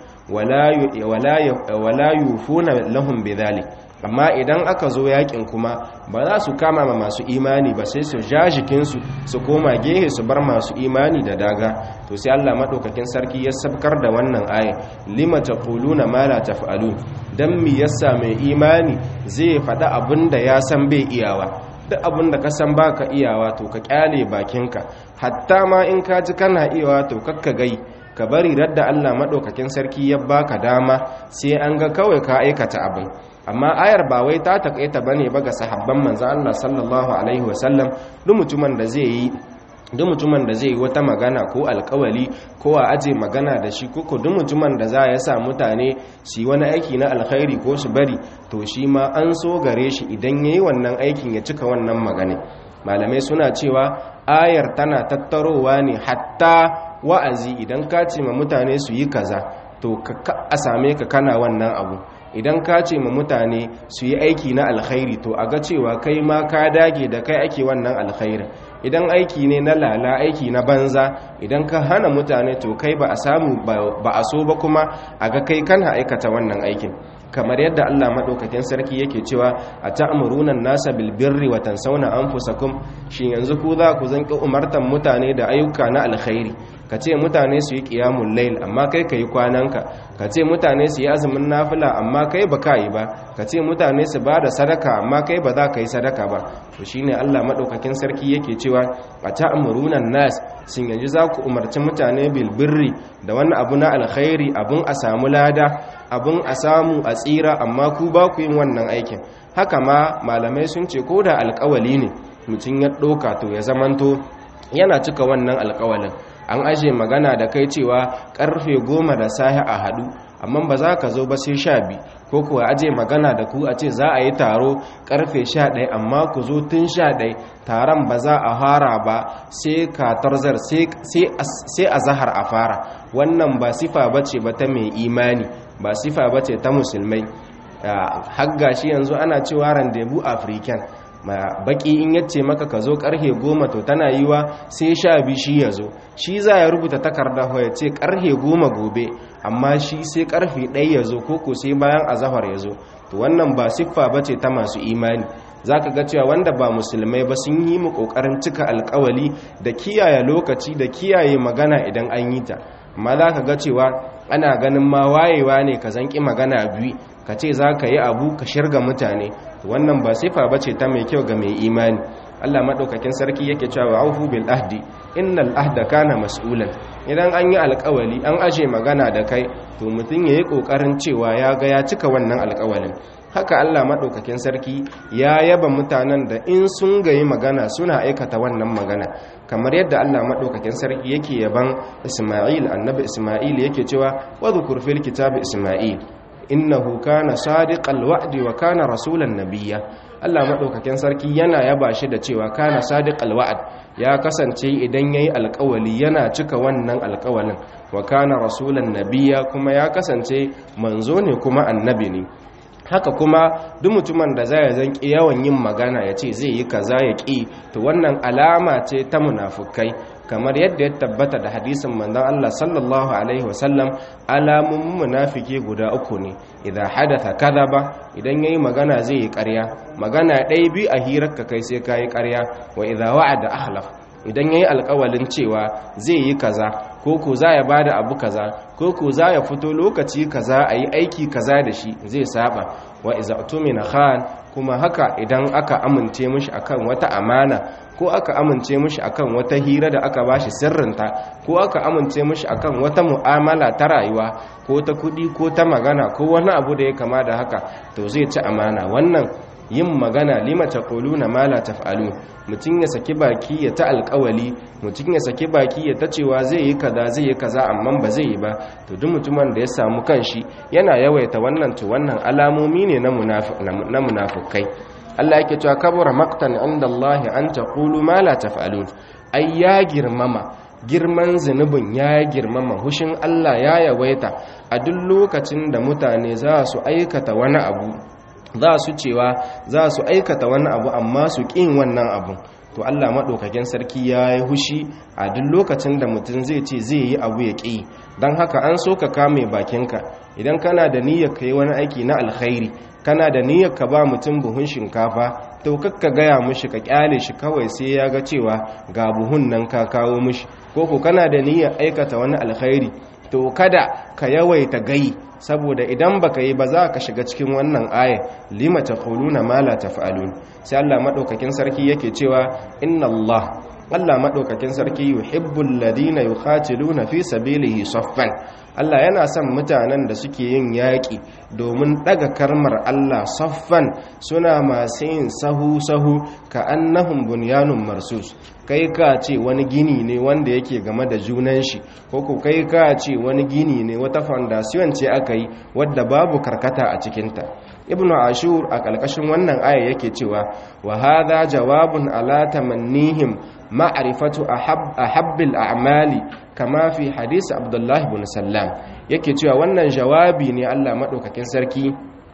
wala yufuna lahum bidhalik amma idan aka zo yakin kuma ba za su kama ma masu imani ba sai su ja jikinsu su koma gehe su bar masu imani da daga to sai Allah madaukakin sarki ya sabkar da wannan aya lima taquluna ma la taf'alun dan mi yasa mai imani zai faɗa abin da ya san bai iyawa duk abin da ka san baka iyawa to ka kyale bakinka hatta ma in ka ji kana iyawa to kakka gai ka bari radda Allah maɗaukakin sarki ya baka dama sai an ga kawai ka aikata abin amma ayar ba wai ta takaita bane ba ga sahabban manzo Allah sallallahu alaihi wasallam duk mutumin da zai yi duk mutumin da zai yi wata magana ko alkawali ko a aje magana da shi ko duk mutumin da za ya sa mutane su yi wani aiki na alkhairi ko su bari to shi ma an so gare shi idan yayi wannan aikin ya cika wannan magana malamai suna cewa ayar tana tattarowa ne hatta wa'azi idan ka ce ma mutane su yi kaza to a same ka kana wannan abu idan ka ce ma mutane su yi aiki na alkhairi to a ga cewa kai ma ka dage da kai ake wannan alkhairi idan aiki ne na lala aiki na banza idan ka hana mutane to kai ba a samu ba a so ba kuma a ga kai kana aikata wannan aikin kamar yadda Allah madaukakin sarki yake cewa ata'muruna an-nasa bil birri wa tansawna anfusakum shin yanzu ku za ku zanki umartan mutane da ayyuka na alkhairi ka ce mutane su yi qiyamul layl amma kai kai kwananka ka ce mutane su yi azumin nafila amma kai ba ka yi ba ka ce mutane su ba da sadaka amma kai ba za ka yi sadaka ba to shine Allah madaukakin sarki yake cewa ata'muruna an-nas shin yanzu za ku umarci mutane bil birri da wani abu na alkhairi abun a samu lada abun a samu a tsira amma ku ba ku yin wannan aikin haka ma malamai sun ce ko da alkawali ne mutum ya ɗoka to ya zamanto yana cika wannan alkawalin an aje magana da kai cewa karfe goma da sahi a haɗu amma ba za ka zo ba sai sha biyu ko kuwa aje magana da ku a ce za a yi taro karfe sha ɗaya amma ku zo tun sha ɗaya taron ba za a fara ba sai katarzar sai a zahar a fara wannan ba sifa ba ce ba ta mai imani ba sifa ba ce ta musulmai hagga shi yanzu ana cewa randebu african baki in yace maka ka zo karhe goma to tana yiwa sai sha biyu shi ya zo shi za ya rubuta takarda ya ce karhe goma gobe amma shi sai karfe ɗaya ya zo ko sai bayan azahar ya zo to wannan ba siffa ba ce ta masu imani za ka ga cewa wanda ba musulmai ba sun yi mu ƙoƙarin cika alkawali da kiyaye lokaci da kiyaye magana idan an yi ta amma za ka ga cewa ana ganin ma wayewa ne ka zanki magana biyu ka ce za ka yi abu ka shirga mutane wannan ba sifa ba ce ta mai kyau ga mai imani allah maɗaukakin sarki yake cewa aufu bil ahdi innal ahda kana mas'ulan idan an yi alkawali an aje magana da kai to mutum ya yi ƙoƙarin cewa ya ga ya cika wannan alkawalin haka allah maɗaukakin sarki ya yaba mutanen da in sun gayi magana suna aikata wannan magana kamar yadda allah maɗaukakin sarki yake yaban isma'il annabi isma'il yake cewa wadda kurfil kitabi isma'il innahu kana sadiqal wa'di wa kana rasulan nabiyya Allah madaukakin sarki yana yaba shi da cewa kana sadiqal wa'd ya kasance idan yayi alƙawali yana cika wannan alƙawalin wa kana rasulan nabiyya kuma ya kasance manzo ne kuma annabi ne haka kuma duk mutumin da zai zanki yawan yin magana ya ce zai yi kaza ya ƙi to wannan alama ce ta munafukai kamar yadda ya tabbata da hadisin manzon Allah sallallahu alaihi wasallam alamun munafiki guda uku ne idan hadatha kadaba idan yayi magana zai yi ƙarya magana ɗaya bi a hirar ka kai sai kai ƙarya wa idza wa'ada ahlaf idan yayi alƙawalin cewa zai yi kaza ko ko za ya bada abu kaza ko ko za ya fito lokaci kaza a yi aiki kaza da shi zai saba wa iza tumina khan kuma haka idan aka amince mishi akan wata amana ko aka amince mishi akan wata hira da aka bashi sirrinta ko aka amince mishi akan wata mu'amala ta rayuwa ko ta kudi ko ta magana ko wani abu da ya kama da haka to zai ci amana wannan yin magana lima taquluna ma la taf'alun mutum ya saki baki ya ta alƙawali mutum ya saki baki ya ta cewa zai yi kaza zai yi kaza amma ba zai yi ba to duk mutumin da ya samu kanshi yana yawaita wannan to wannan alamomi ne na munafukai Allah yake cewa kabura maqtan inda Allah an taqulu ma la taf'alun ai ya girmama girman zunubin ya girmama hushin Allah ya yawaita a duk lokacin da mutane za su aikata wani abu za su cewa za su aikata wani abu amma su ƙin wannan abu to Allah maɗaukakin sarki ya yi hushi a duk lokacin da mutum zai ce zai yi abu ya ƙi don haka an so ka kame bakinka idan kana da niyyar ka yi wani aiki na alkhairi kana da niyyar ka ba mutum buhun shinkafa to kakka gaya mushi ka kyale shi kawai sai ya ga cewa ga buhun nan ka kawo mushi ko ko kana da niyyar aikata wani alkhairi to kada ka yawaita gai saboda idan baka yi ba za ka shiga cikin wannan aya lima taquluna ma la taf'alun sai Allah madaukakin sarki yake cewa inna Allah Allah madaukakin sarki yuhibbul ladina yuqatiluna fi sabilihi saffan Allah yana son mutanen da suke yin yaƙi domin ɗaga karmar Allah saffan suna masu yin sahu-sahu ka annahum bunyanun marsus kai ka ce wani gini ne wanda yake game da junan shi ko ko kai ka ce wani gini ne wata foundation ce aka yi wadda babu karkata a cikinta ibnu ashur a ƙarƙashin wannan aya yake cewa wa hadha jawabun ala tamannihim ma'rifatu ahabbil a'mali kama fi hadisi abdullahi bin sallam yake cewa wannan jawabi ne Allah madaukakin sarki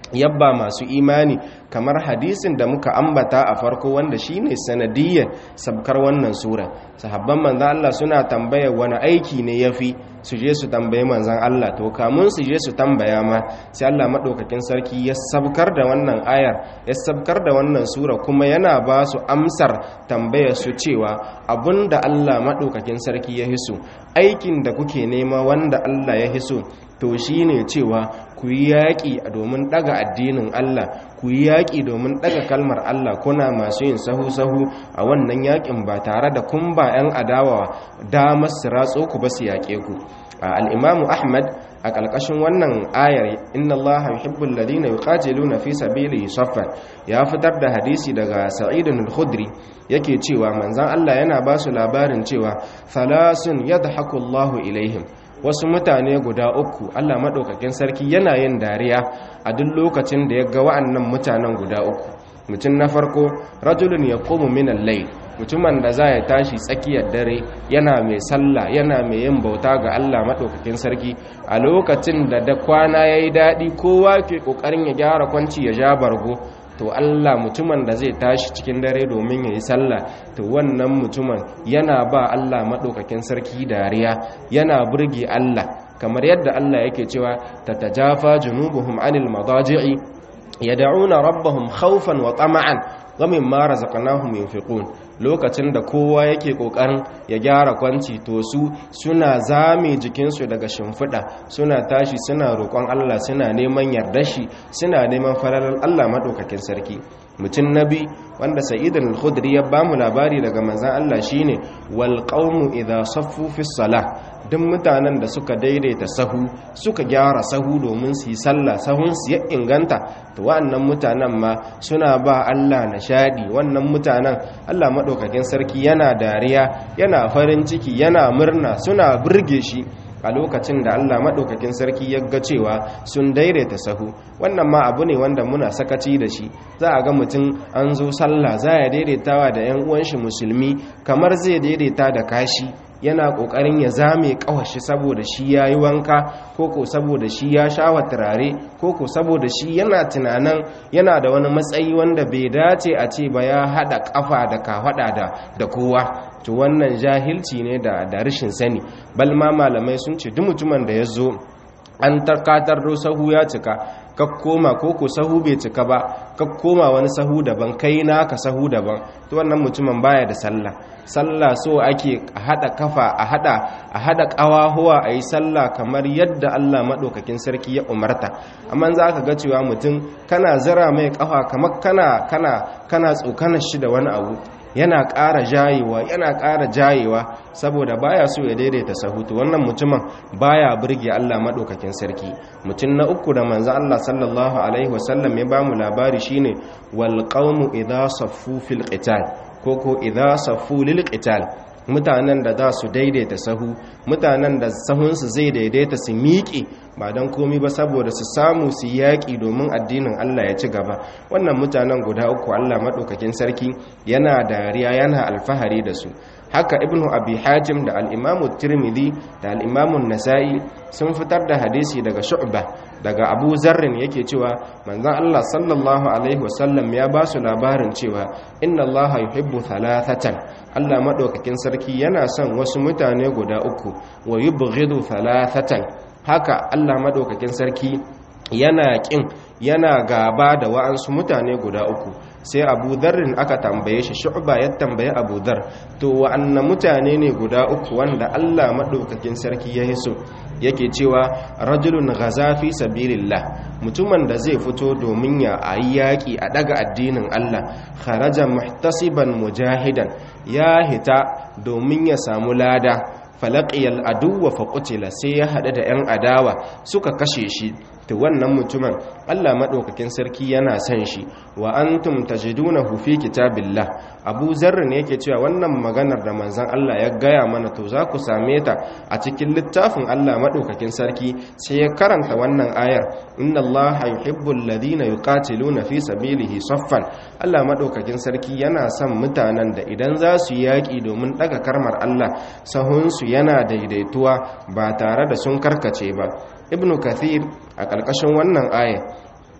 yabba masu imani kamar hadisin da muka ambata a farko wanda shine sanadiyyar sabkar wannan sura sahabban manzan Allah suna tambaya wani aiki ne yafi su je su tambaye manzan Allah to kamun su je su tambaya ma sai Allah madaukakin sarki ya sabkar da wannan ayar ya sabkar da wannan sura kuma yana ba su amsar tambayar su cewa abinda Allah madaukakin sarki ya hiso aikin da kuke nema wanda Allah ya hiso to shine cewa ku yi yaƙi domin ɗaga addinin Allah ku yi yaƙi domin ɗaga kalmar Allah kuna masu yin sahu-sahu a wannan yaƙin ba tare da kun ba 'yan adawa damar su ratso ku ba su yaƙe ku al'imamu ahmad a ƙarƙashin wannan ayar inna Allah yuhibbul ladina yuqatiluna fi sabilihi saffan ya fitar da hadisi daga sa'id al-khudri yake cewa manzon Allah yana ba su labarin cewa thalasun yadhaku Allahu ilaihim wasu mutane guda uku Allah maɗaukakin sarki yana yin dariya a duk lokacin da ya ga wa'annan mutanen guda uku mutum na farko rajulun ya komu minan lai mutumin da za ya tashi tsakiyar dare yana mai sallah yana mai yin bauta ga Allah maɗaukakin sarki a lokacin da da kwana ya yi daɗi kowa ke ƙoƙarin ya gyara kwanci ya ja bargo to Allah mutumin da zai tashi cikin dare domin ya yi sallah to wannan mutumin yana ba Allah maɗaukakin sarki dariya yana burge Allah kamar yadda Allah yake cewa tatajafa junubuhum anil madaji'i yad'una rabbahum khawfan wa tama'an wa mimma razaqnahum yunfiqun lokacin da kowa yake kokarin ya gyara kwanci to su suna zame jikinsu daga shimfiɗa suna tashi suna roƙon Allah suna neman yardar shi suna neman fararar Allah maɗaukakin sarki mutum nabi wanda sa'idan al-khudri ya bamu labari daga manzon Allah shine wal qaumu idha saffu fi salah duk mutanen da suka daidaita sahu suka gyara sahu domin su yi sallah sahun su ya inganta to wa'annan mutanen ma suna ba Allah nishadi wannan mutanen Allah madaukakin sarki yana dariya yana farin ciki yana murna suna burge shi a lokacin da Allah maɗaukakin sarki ya ga cewa sun daidaita sahu wannan ma abu ne wanda muna sakaci da shi za a ga mutum an zo sallah za ya daidaitawa da 'yan uwan shi musulmi kamar zai daidaita da kashi yana ƙoƙarin ya zame ƙawashi saboda shi ya yi wanka ko ko saboda shi ya sha wa turare ko ko saboda shi yana tunanin yana da wani matsayi wanda bai dace a ce ba ya haɗa ƙafa da kafaɗa da kowa to wannan jahilci ne da rashin sani balma malamai sun ce duk mutumin da ya zo an tarkatar sahu ya cika ka koma ko ko sahu bai cika ba ka koma wani sahu daban kai naka sahu daban to wannan mutumin baya da sallah sallah so ake a hada kafa a hada a hada kawahuwa a yi sallah kamar yadda Allah madaukakin sarki ya umarta amma za ka ga cewa mutum kana zira mai kafa kamar kana kana kana tsokanar shi da wani abu yana ƙara jayewa yana ƙara jayewa saboda baya so ya daidaita sahutu wannan mutumin baya burge Allah madaukakin sarki mutum na uku da manzo Allah sallallahu alaihi wasallam ya bamu labari shine wal qaumu idha saffu fil qital koko idha saffu lil qital mutanen da za su daidaita sahu mutanen da sahunsu zai daidaita su miƙe ba don komi ba saboda su samu su yaƙi domin addinin Allah ya ci gaba wannan mutanen guda uku Allah maɗaukakin sarki yana dariya yana alfahari da su haka ibnu abi hajim da al'imamu tirmidhi da al'imamun nasa'i sun fitar da hadisi daga shu'ba daga abu zarrin yake cewa manzon Allah sallallahu alaihi wasallam ya ba su labarin cewa inna Allah yuhibbu thalathatan Allah madaukakin sarki yana son wasu mutane guda uku wa yubghidu thalathatan haka Allah madaukakin sarki yana kin yana gaba da wa'ansu mutane guda uku sai abu zarrin aka tambaye shi shu'ba ya tambaye abu dhar to wa'anna mutane ne guda uku wanda Allah madaukakin sarki ya hiso yake cewa rajulun ghazafi sabilillah mutumin da zai fito domin ya ayi yaki a daga addinin Allah kharaja muhtasiban mujahidan ya hita domin ya samu lada falaqiyal aduwwa faqutila sai ya hada da yan adawa suka kashe shi to wannan mutumin Allah madaukakin sarki yana son shi wa antum tajidunahu fi kitabillah Abu Zarr ne yake cewa wannan maganar da manzon Allah ya gaya mana to za ku same ta a cikin littafin Allah madaukakin sarki sai ya karanta wannan ayar inna Allah yuhibbul ladina yuqatiluna fi sabilihi saffan Allah madaukakin sarki yana son mutanen da idan za su yaki domin daga karmar Allah sahunsu yana daidaituwa ba tare da sun karkace ba ibnu kathir a ƙarƙashin wannan aya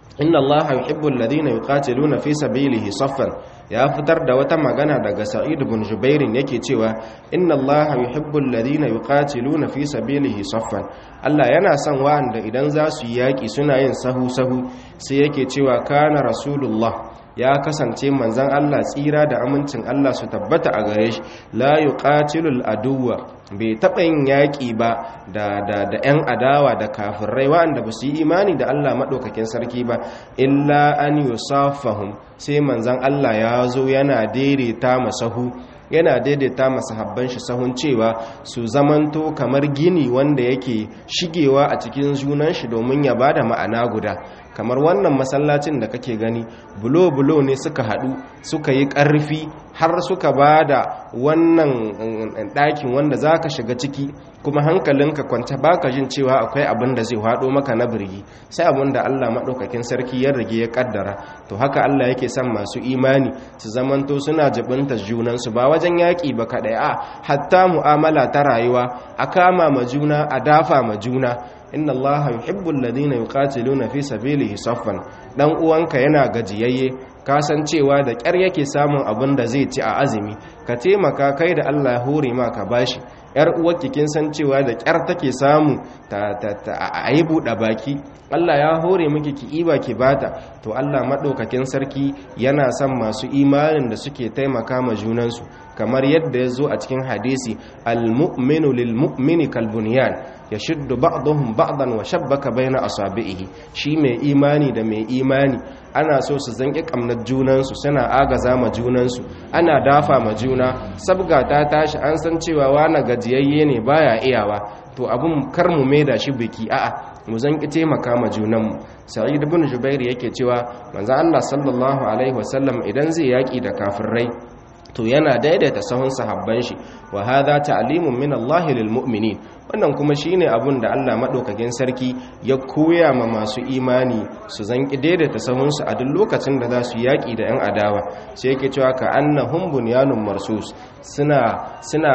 inna allaha yuhibbu alladhina yuqatiluna fi sabilihi saffan ya fitar da wata magana daga sa'id ibn jubair yake cewa inna allaha yuhibbu alladhina yuqatiluna fi sabilihi saffan Allah yana son wa'anda idan za su yi yaki suna yin sahu sahu sai yake cewa kana rasulullah ya kasance manzan Allah tsira da amincin Allah su tabbata a gare shi la yuqatilul aduwa bai taɓa yin yaƙi ba da da da ƴan adawa da kafirai waɗanda ba su yi imani da Allah maɗaukakin sarki ba illa an yusafahum sai manzan Allah ya zo yana daidaita masahu yana daidaita masahabban shi sahun cewa su zamanto kamar gini wanda yake shigewa a cikin junan shi domin ya bada ma'ana guda kamar wannan masallacin da kake gani bulo-bulo ne suka haɗu suka yi ƙarfi har suka ba da wannan ɗakin wanda za ka shiga ciki kuma hankalinka kwanta baka jin cewa akwai abin da zai haɗo maka na birgi sai abin da Allah maɗaukakin sarki ya rage ya ƙaddara to haka Allah yake son masu imani su zamanto suna jibinta junansu ba wajen yaƙi ba kaɗai a hatta mu'amala ta rayuwa a kama ma juna a dafa ma juna inna allaha yuhibbu alladhina yuqatiluna fi sabilihi saffan dan uwanka yana gajiyayye kasancewa da ƙyar yake samun abin da zai ci a azumi ka taimaka kai da Allah ya hore ma ka bashi yar uwarki kin san cewa da ƙyar take samu ta a yi buɗe baki Allah ya hore miki ki iba ki bata to Allah madaukakin sarki yana son masu imanin da suke taimaka ma junansu kamar yadda ya zo a cikin hadisi al-mu'minu lil-mu'mini kal-bunyan yashuddu ba'dhum ba'dan wa shabbaka baina asabihi shi mai imani da mai imani ana so su zanki kamnar junansu suna agaza ma junansu ana dafa ma juna sabga ta tashi an san cewa wani gajiyayye ne baya iyawa to abun kar mu maida shi biki a'a mu zanki taimaka ma junanmu sa'id ibn jubair yake cewa manzo Allah sallallahu alaihi wasallam idan zai yaki da kafirai to yana daidaita sahun sahabban shi wa hadha ta'limun min Allah lil mu'minin wannan kuma shine abun da Allah madaukakin sarki ya koya ma masu imani su zanki daidaita sahun su a duk lokacin da za su yaki da yan adawa sai yake cewa ka annahum bunyanun marsus suna suna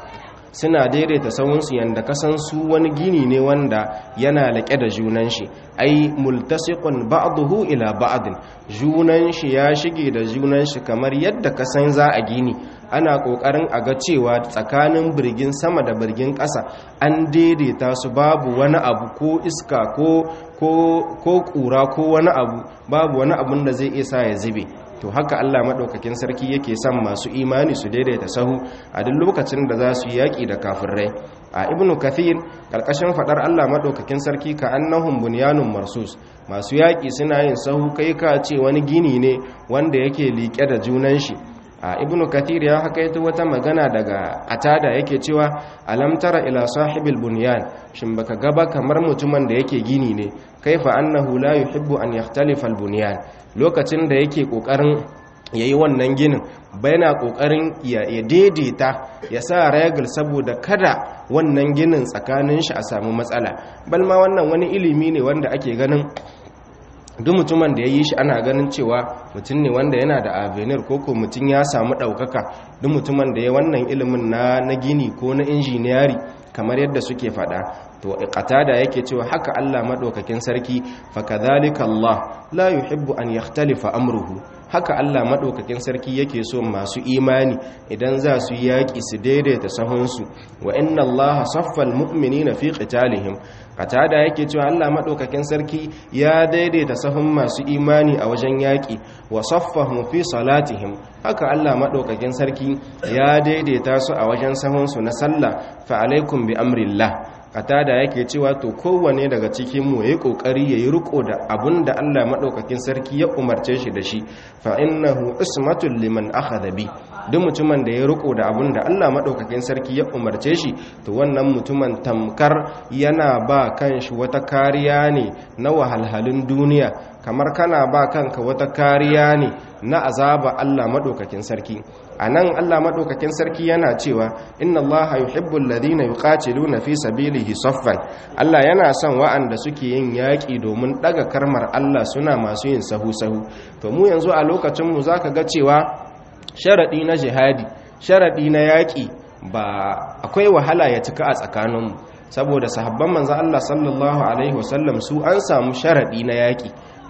suna daidaita sahunsu yanda kasan su wani gini ne wanda yana laƙe da junan shi ai multasiqun ba'dahu ila ba'din junan shi ya shige da junan shi kamar yadda kasan za a gini ana kokarin a ga cewa tsakanin birgin sama da birgin ƙasa an daidaita su babu wani abu ko iska ko ko ko kura ko wani abu babu wani abun da zai isa ya zube to haka Allah maɗaukakin sarki yake son masu imani su daidaita sahu a duk lokacin da za su yaƙi da kafirai a ibnu kathir ƙarƙashin faɗar Allah maɗaukakin sarki ka annahum bunyanun marsus masu yaƙi suna yin sahu kai ka ce wani gini ne wanda yake liƙe da junan shi a ibnu kathir ya hakaito wata magana daga atada yake cewa alam tara ila sahibil bunyan shin baka gaba kamar mutumin da yake gini ne kaifa annahu la yuhibbu an yakhtalifa al bunyan lokacin da yake kokarin yayi wannan ginin yana kokarin ya daidaita ya sa regal saboda kada wannan ginin tsakanin shi a samu matsala balma wannan wani ilimi ne wanda ake ganin duk mutumin da ya yi shi ana ganin cewa mutum ne wanda yana da avenir ko ko mutum ya samu ɗaukaka duk mutumin da ya wannan ilimin na na gini ko na injiniyari kamar yadda suke faɗa to qatada yake cewa haka Allah madaukakin sarki fa kadhalika Allah la yuhibbu an yakhtalifa amruhu haka Allah madaukakin sarki yake so masu imani idan za su yaki su daidaita sahunsu wa inna Allah saffal mu'minina fi qitalihim qatada yake cewa Allah madaukakin sarki ya daidaita sahun masu imani a wajen yaki wa saffahum fi salatihim haka Allah madaukakin sarki ya daidaita su a wajen sahunsu na sallah fa alaikum bi amrillah katada yake cewa to kowane daga cikin mu yayi kokari yayi riko da abunda Allah madaukakin sarki ya umarce shi da shi fa innahu ismatul liman akhadha bi duk mutumin da ya riko da abunda Allah madaukakin sarki ya umarce shi to wannan mutumin tamkar yana ba kanshi wata kariya ne na wahalhalun duniya kamar kana ba kanka wata kariya ne na azaba Allah madaukakin sarki anan Allah madaukakin sarki yana cewa inna Allah yuhibbul ladina yuqatiluna fi sabilihi saffan Allah yana son wa'anda suke yin yaki domin daga karmar Allah suna masu yin sahu sahu to mu yanzu a lokacin mu zaka ga cewa sharadi na jihadi sharadi na yaki ba akwai wahala ya cika a tsakaninmu saboda sahabban manzo Allah sallallahu alaihi wasallam su an samu sharadi na yaki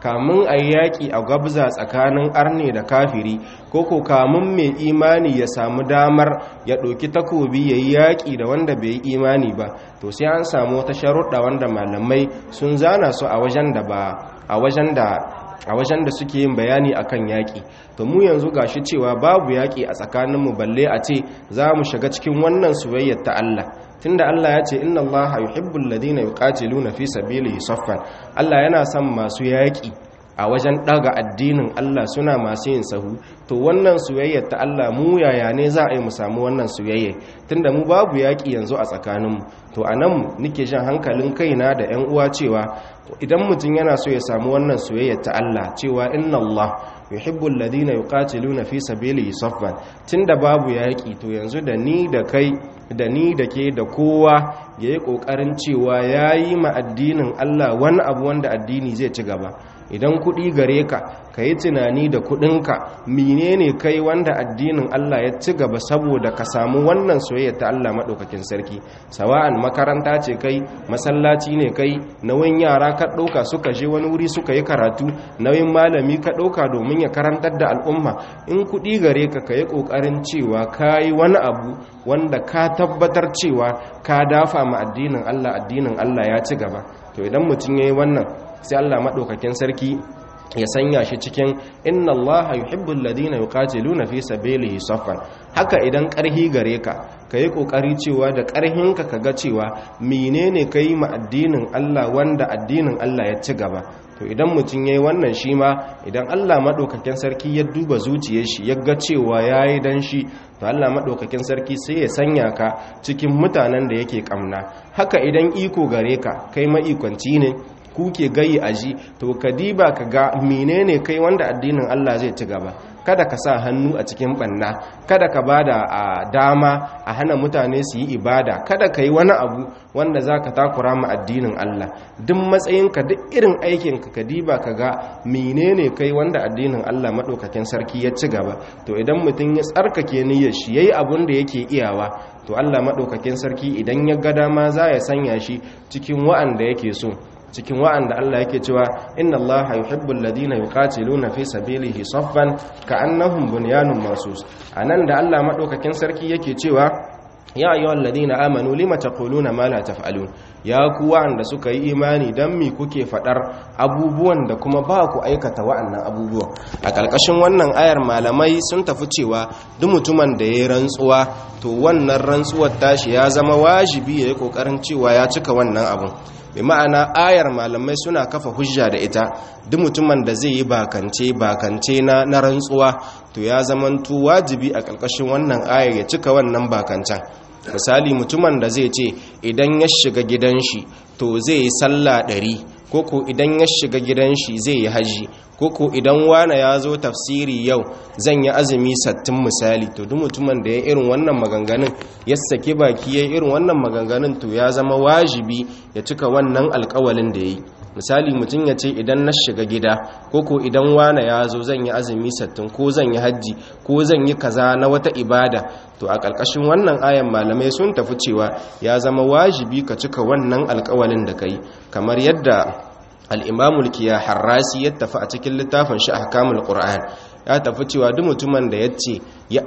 kamun a yaƙi a gabza tsakanin arne da kafiri ko ko kamun mai imani ya samu damar ya ɗauki takobi ya yi yaƙi da wanda bai yi imani ba to sai an samu wata sharuɗa wanda malamai sun zana su a wajen da ba a wajen da a wajen da suke yin bayani akan yaƙi to mu yanzu gashi cewa babu yaƙi a tsakaninmu balle a ce za mu shiga cikin wannan soyayyar ta Allah tunda Allah ya ce inna Allah yuhibbul ladina yuqatiluna fi sabilihi saffan Allah yana son masu yaƙi a wajen daga addinin Allah suna masu yin sahu to wannan soyayyar ta Allah mu yaya ne za a yi mu samu wannan soyayya tunda mu babu yaƙi yanzu a tsakaninmu to anan nake jan hankalin kaina da ƴan uwa cewa idan mutum yana so ya samu wannan soyayyar ta Allah cewa inna Allah yuhibbul ladina yuqatiluna fi sabilihi saffan tunda babu yaki to yanzu da ni da kai da ni da ke da kowa yayi kokarin cewa yayi ma addinin Allah wani abu wanda addini zai ci gaba idan kuɗi gare ka ka yi tunani da kuɗinka menene kai wanda addinin Allah ya ci gaba saboda ka samu wannan soyayya ta Allah maɗaukakin sarki sawa'an makaranta ce kai masallaci ne kai nauyin yara ka ɗauka suka je wani wuri suka yi karatu nauyin malami ka ɗauka domin ya karantar da al'umma in kuɗi gare ka ka yi ƙoƙarin cewa ka yi wani abu wanda ka tabbatar cewa ka dafa ma addinin Allah addinin Allah ya ci gaba to idan mutum ya yi wannan sai Allah maɗaukakin sarki ya sanya shi cikin inna allaha yuhibbul ladina yuqatiluna fi sabilihi saffan haka idan ƙarhi gare ka kayi kokari cewa da ƙarhinka kaga cewa menene kai ma addinin Allah wanda addinin Allah ya ci gaba to idan mutum yayi wannan shi ma idan Allah madaukakin sarki ya duba zuciyar shi ya ga cewa yayi dan shi to Allah madaukakin sarki sai ya sanya ka cikin mutanen da yake kamna haka idan iko gare ka kai maikonci ne kuke gayi aji to ka diba ka ga menene kai wanda addinin Allah zai ci gaba kada ka sa hannu a cikin banna kada ka bada a dama a hana mutane su yi ibada kada ka yi wani abu wanda za ka takura ma addinin Allah duk matsayinka duk irin aikinka ka diba ka ga menene kai wanda addinin Allah maɗaukakin sarki ya ci gaba to idan mutum ya tsarkake niyyar shi yayi abun da yake iyawa to Allah maɗaukakin sarki idan ya ga dama za ya sanya shi cikin wa'anda yake so cikin wa'anda Allah yake cewa inna Allah yuhibbul ladina yuqatiluna fi sabilihi saffan ka'annahum bunyanun marsus anan da Allah madaukakin sarki yake cewa ya ayyuhal ladina amanu lima taquluna ma la taf'alun ya ku wa'anda suka yi imani dan mi kuke fadar abubuwan da kuma ba ku aikata wa'annan abubuwan a ƙarƙashin wannan ayar malamai sun tafi cewa duk mutumin da ya rantsuwa to wannan rantsuwar tashi ya zama wajibi ya yi ƙoƙarin cewa ya cika wannan abun bi ma'ana ayar malamai suna kafa hujja da ita duk mutumin da zai yi bakance bakance na na rantsuwa to ya zamanto wajibi a ƙarƙashin wannan ayar ya cika wannan bakancan misali mutumin da zai ce idan ya shiga gidan shi to zai yi sallah ɗari koko idan ya shiga gidan shi zai yi haji koko idan wane ya zo tafsiri yau zan yi azumi sattin misali to duk mutumin da ya irin wannan maganganun ya saki baki ya irin wannan maganganun to ya zama wajibi ya cika wannan alkawalin da ya yi misali mutum ya ce idan na shiga gida koko idan wane ya zo zan yi azumi sattin ko zan yi hajji ko zan yi kaza na wata ibada to a ƙarƙashin wannan ayan malamai sun tafi cewa ya zama wajibi ka cika wannan alkawalin da ka yi kamar yadda al'imamul kiya harrasi ya tafi a cikin littafin shi a hakamul ƙura'an ya tafi cewa duk mutumin da ya ce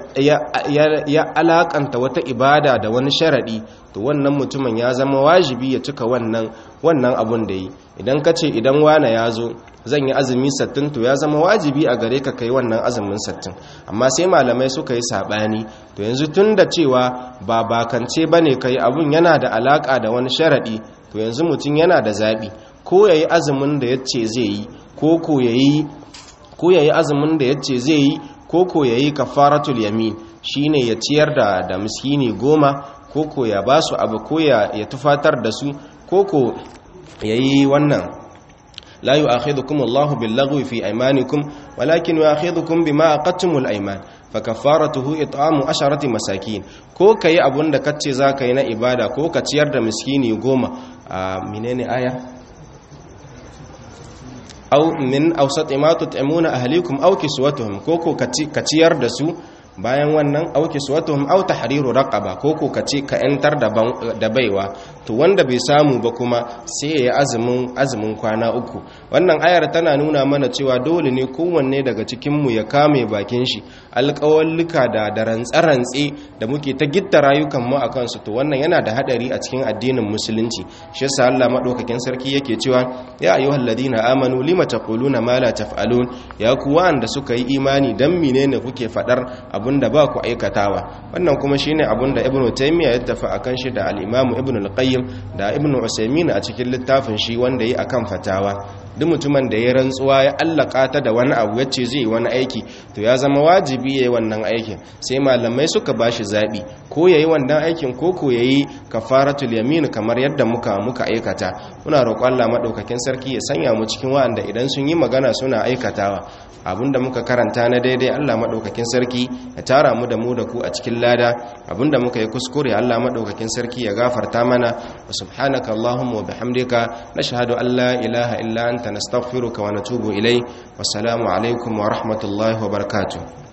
ya alakanta wata ibada da wani sharaɗi to wannan mutumin ya zama wajibi ya cika wannan wannan abun da yi idan ka ce idan wane ya zo zan yi azumi sattin to ya zama wajibi a gare ka kai wannan azumin sattin amma sai malamai suka yi saɓani to yanzu tun da cewa ba bakance ba ne kai abun yana da alaƙa da wani sharaɗi to yanzu mutum yana da zaɓi ko ya yi azumin da ya ce zai yi ko ko ya yi ko ya yi azumin da ya ce zai yi ko ko ya yi kafaratul yamin shine ya ciyar da da miskini goma ko ko ya ba su abu ko ya tufatar da su ko ko ya yi wannan la yu'akhidhukum Allahu bil-laghwi fi aymanikum walakin yu'akhidhukum bima aqadtumul ayman fakaffaratuhu it'amu asharati masakin ko kai abun da kace zaka yi na ibada ko ka ciyar da miskini goma a menene aya aw min awsat ma tut'imuna ahlikum aw kiswatuhum koko ka ciyar da su bayan wannan aw kiswatuhum aw tahriru raqaba koko ka ci ka yantar da baiwa to wanda bai samu ba kuma sai ya yi azumin azumin kwana uku wannan ayar tana nuna mana cewa dole ne kowanne daga cikinmu ya kame bakin shi alƙawallika da da rantse-rantse da muke ta gitta rayukanmu a kansu to wannan yana da hadari a cikin addinin musulunci shi yasa Allah madaukakin sarki yake cewa ya ayyuhal ladina amanu lima taquluna ma la taf'alun ya ku wanda suka yi imani dan menene kuke fadar abinda ba ku aikatawa wannan kuma shine abinda ibnu taymiya ya tafi akan shi da al-imam ibnu al-qayyim da ibnu usaymin a cikin littafin shi wanda yi akan fatawa duk mutumin da ya rantsuwa ya allaka ta da wani abu yace zai wani aiki to ya zama wajibi yayi wannan aikin sai malamai suka bashi zabi ko yayi wannan aikin ko ko yayi kafaratul yamin kamar yadda muka muka aikata muna roƙon Allah madaukakin sarki ya sanya mu cikin wa'anda idan sun yi magana suna aikatawa abinda muka karanta na daidai Allah madaukakin sarki ya tara mu da mu da ku a cikin lada abinda muka yi kuskure Allah madaukakin sarki ya gafarta mana wa subhanaka allahumma wa bihamdika nashhadu an la ilaha illa anta nastaghfiruka wa natubu ilayk wassalamu alaikum wa rahmatullahi wa barakatuh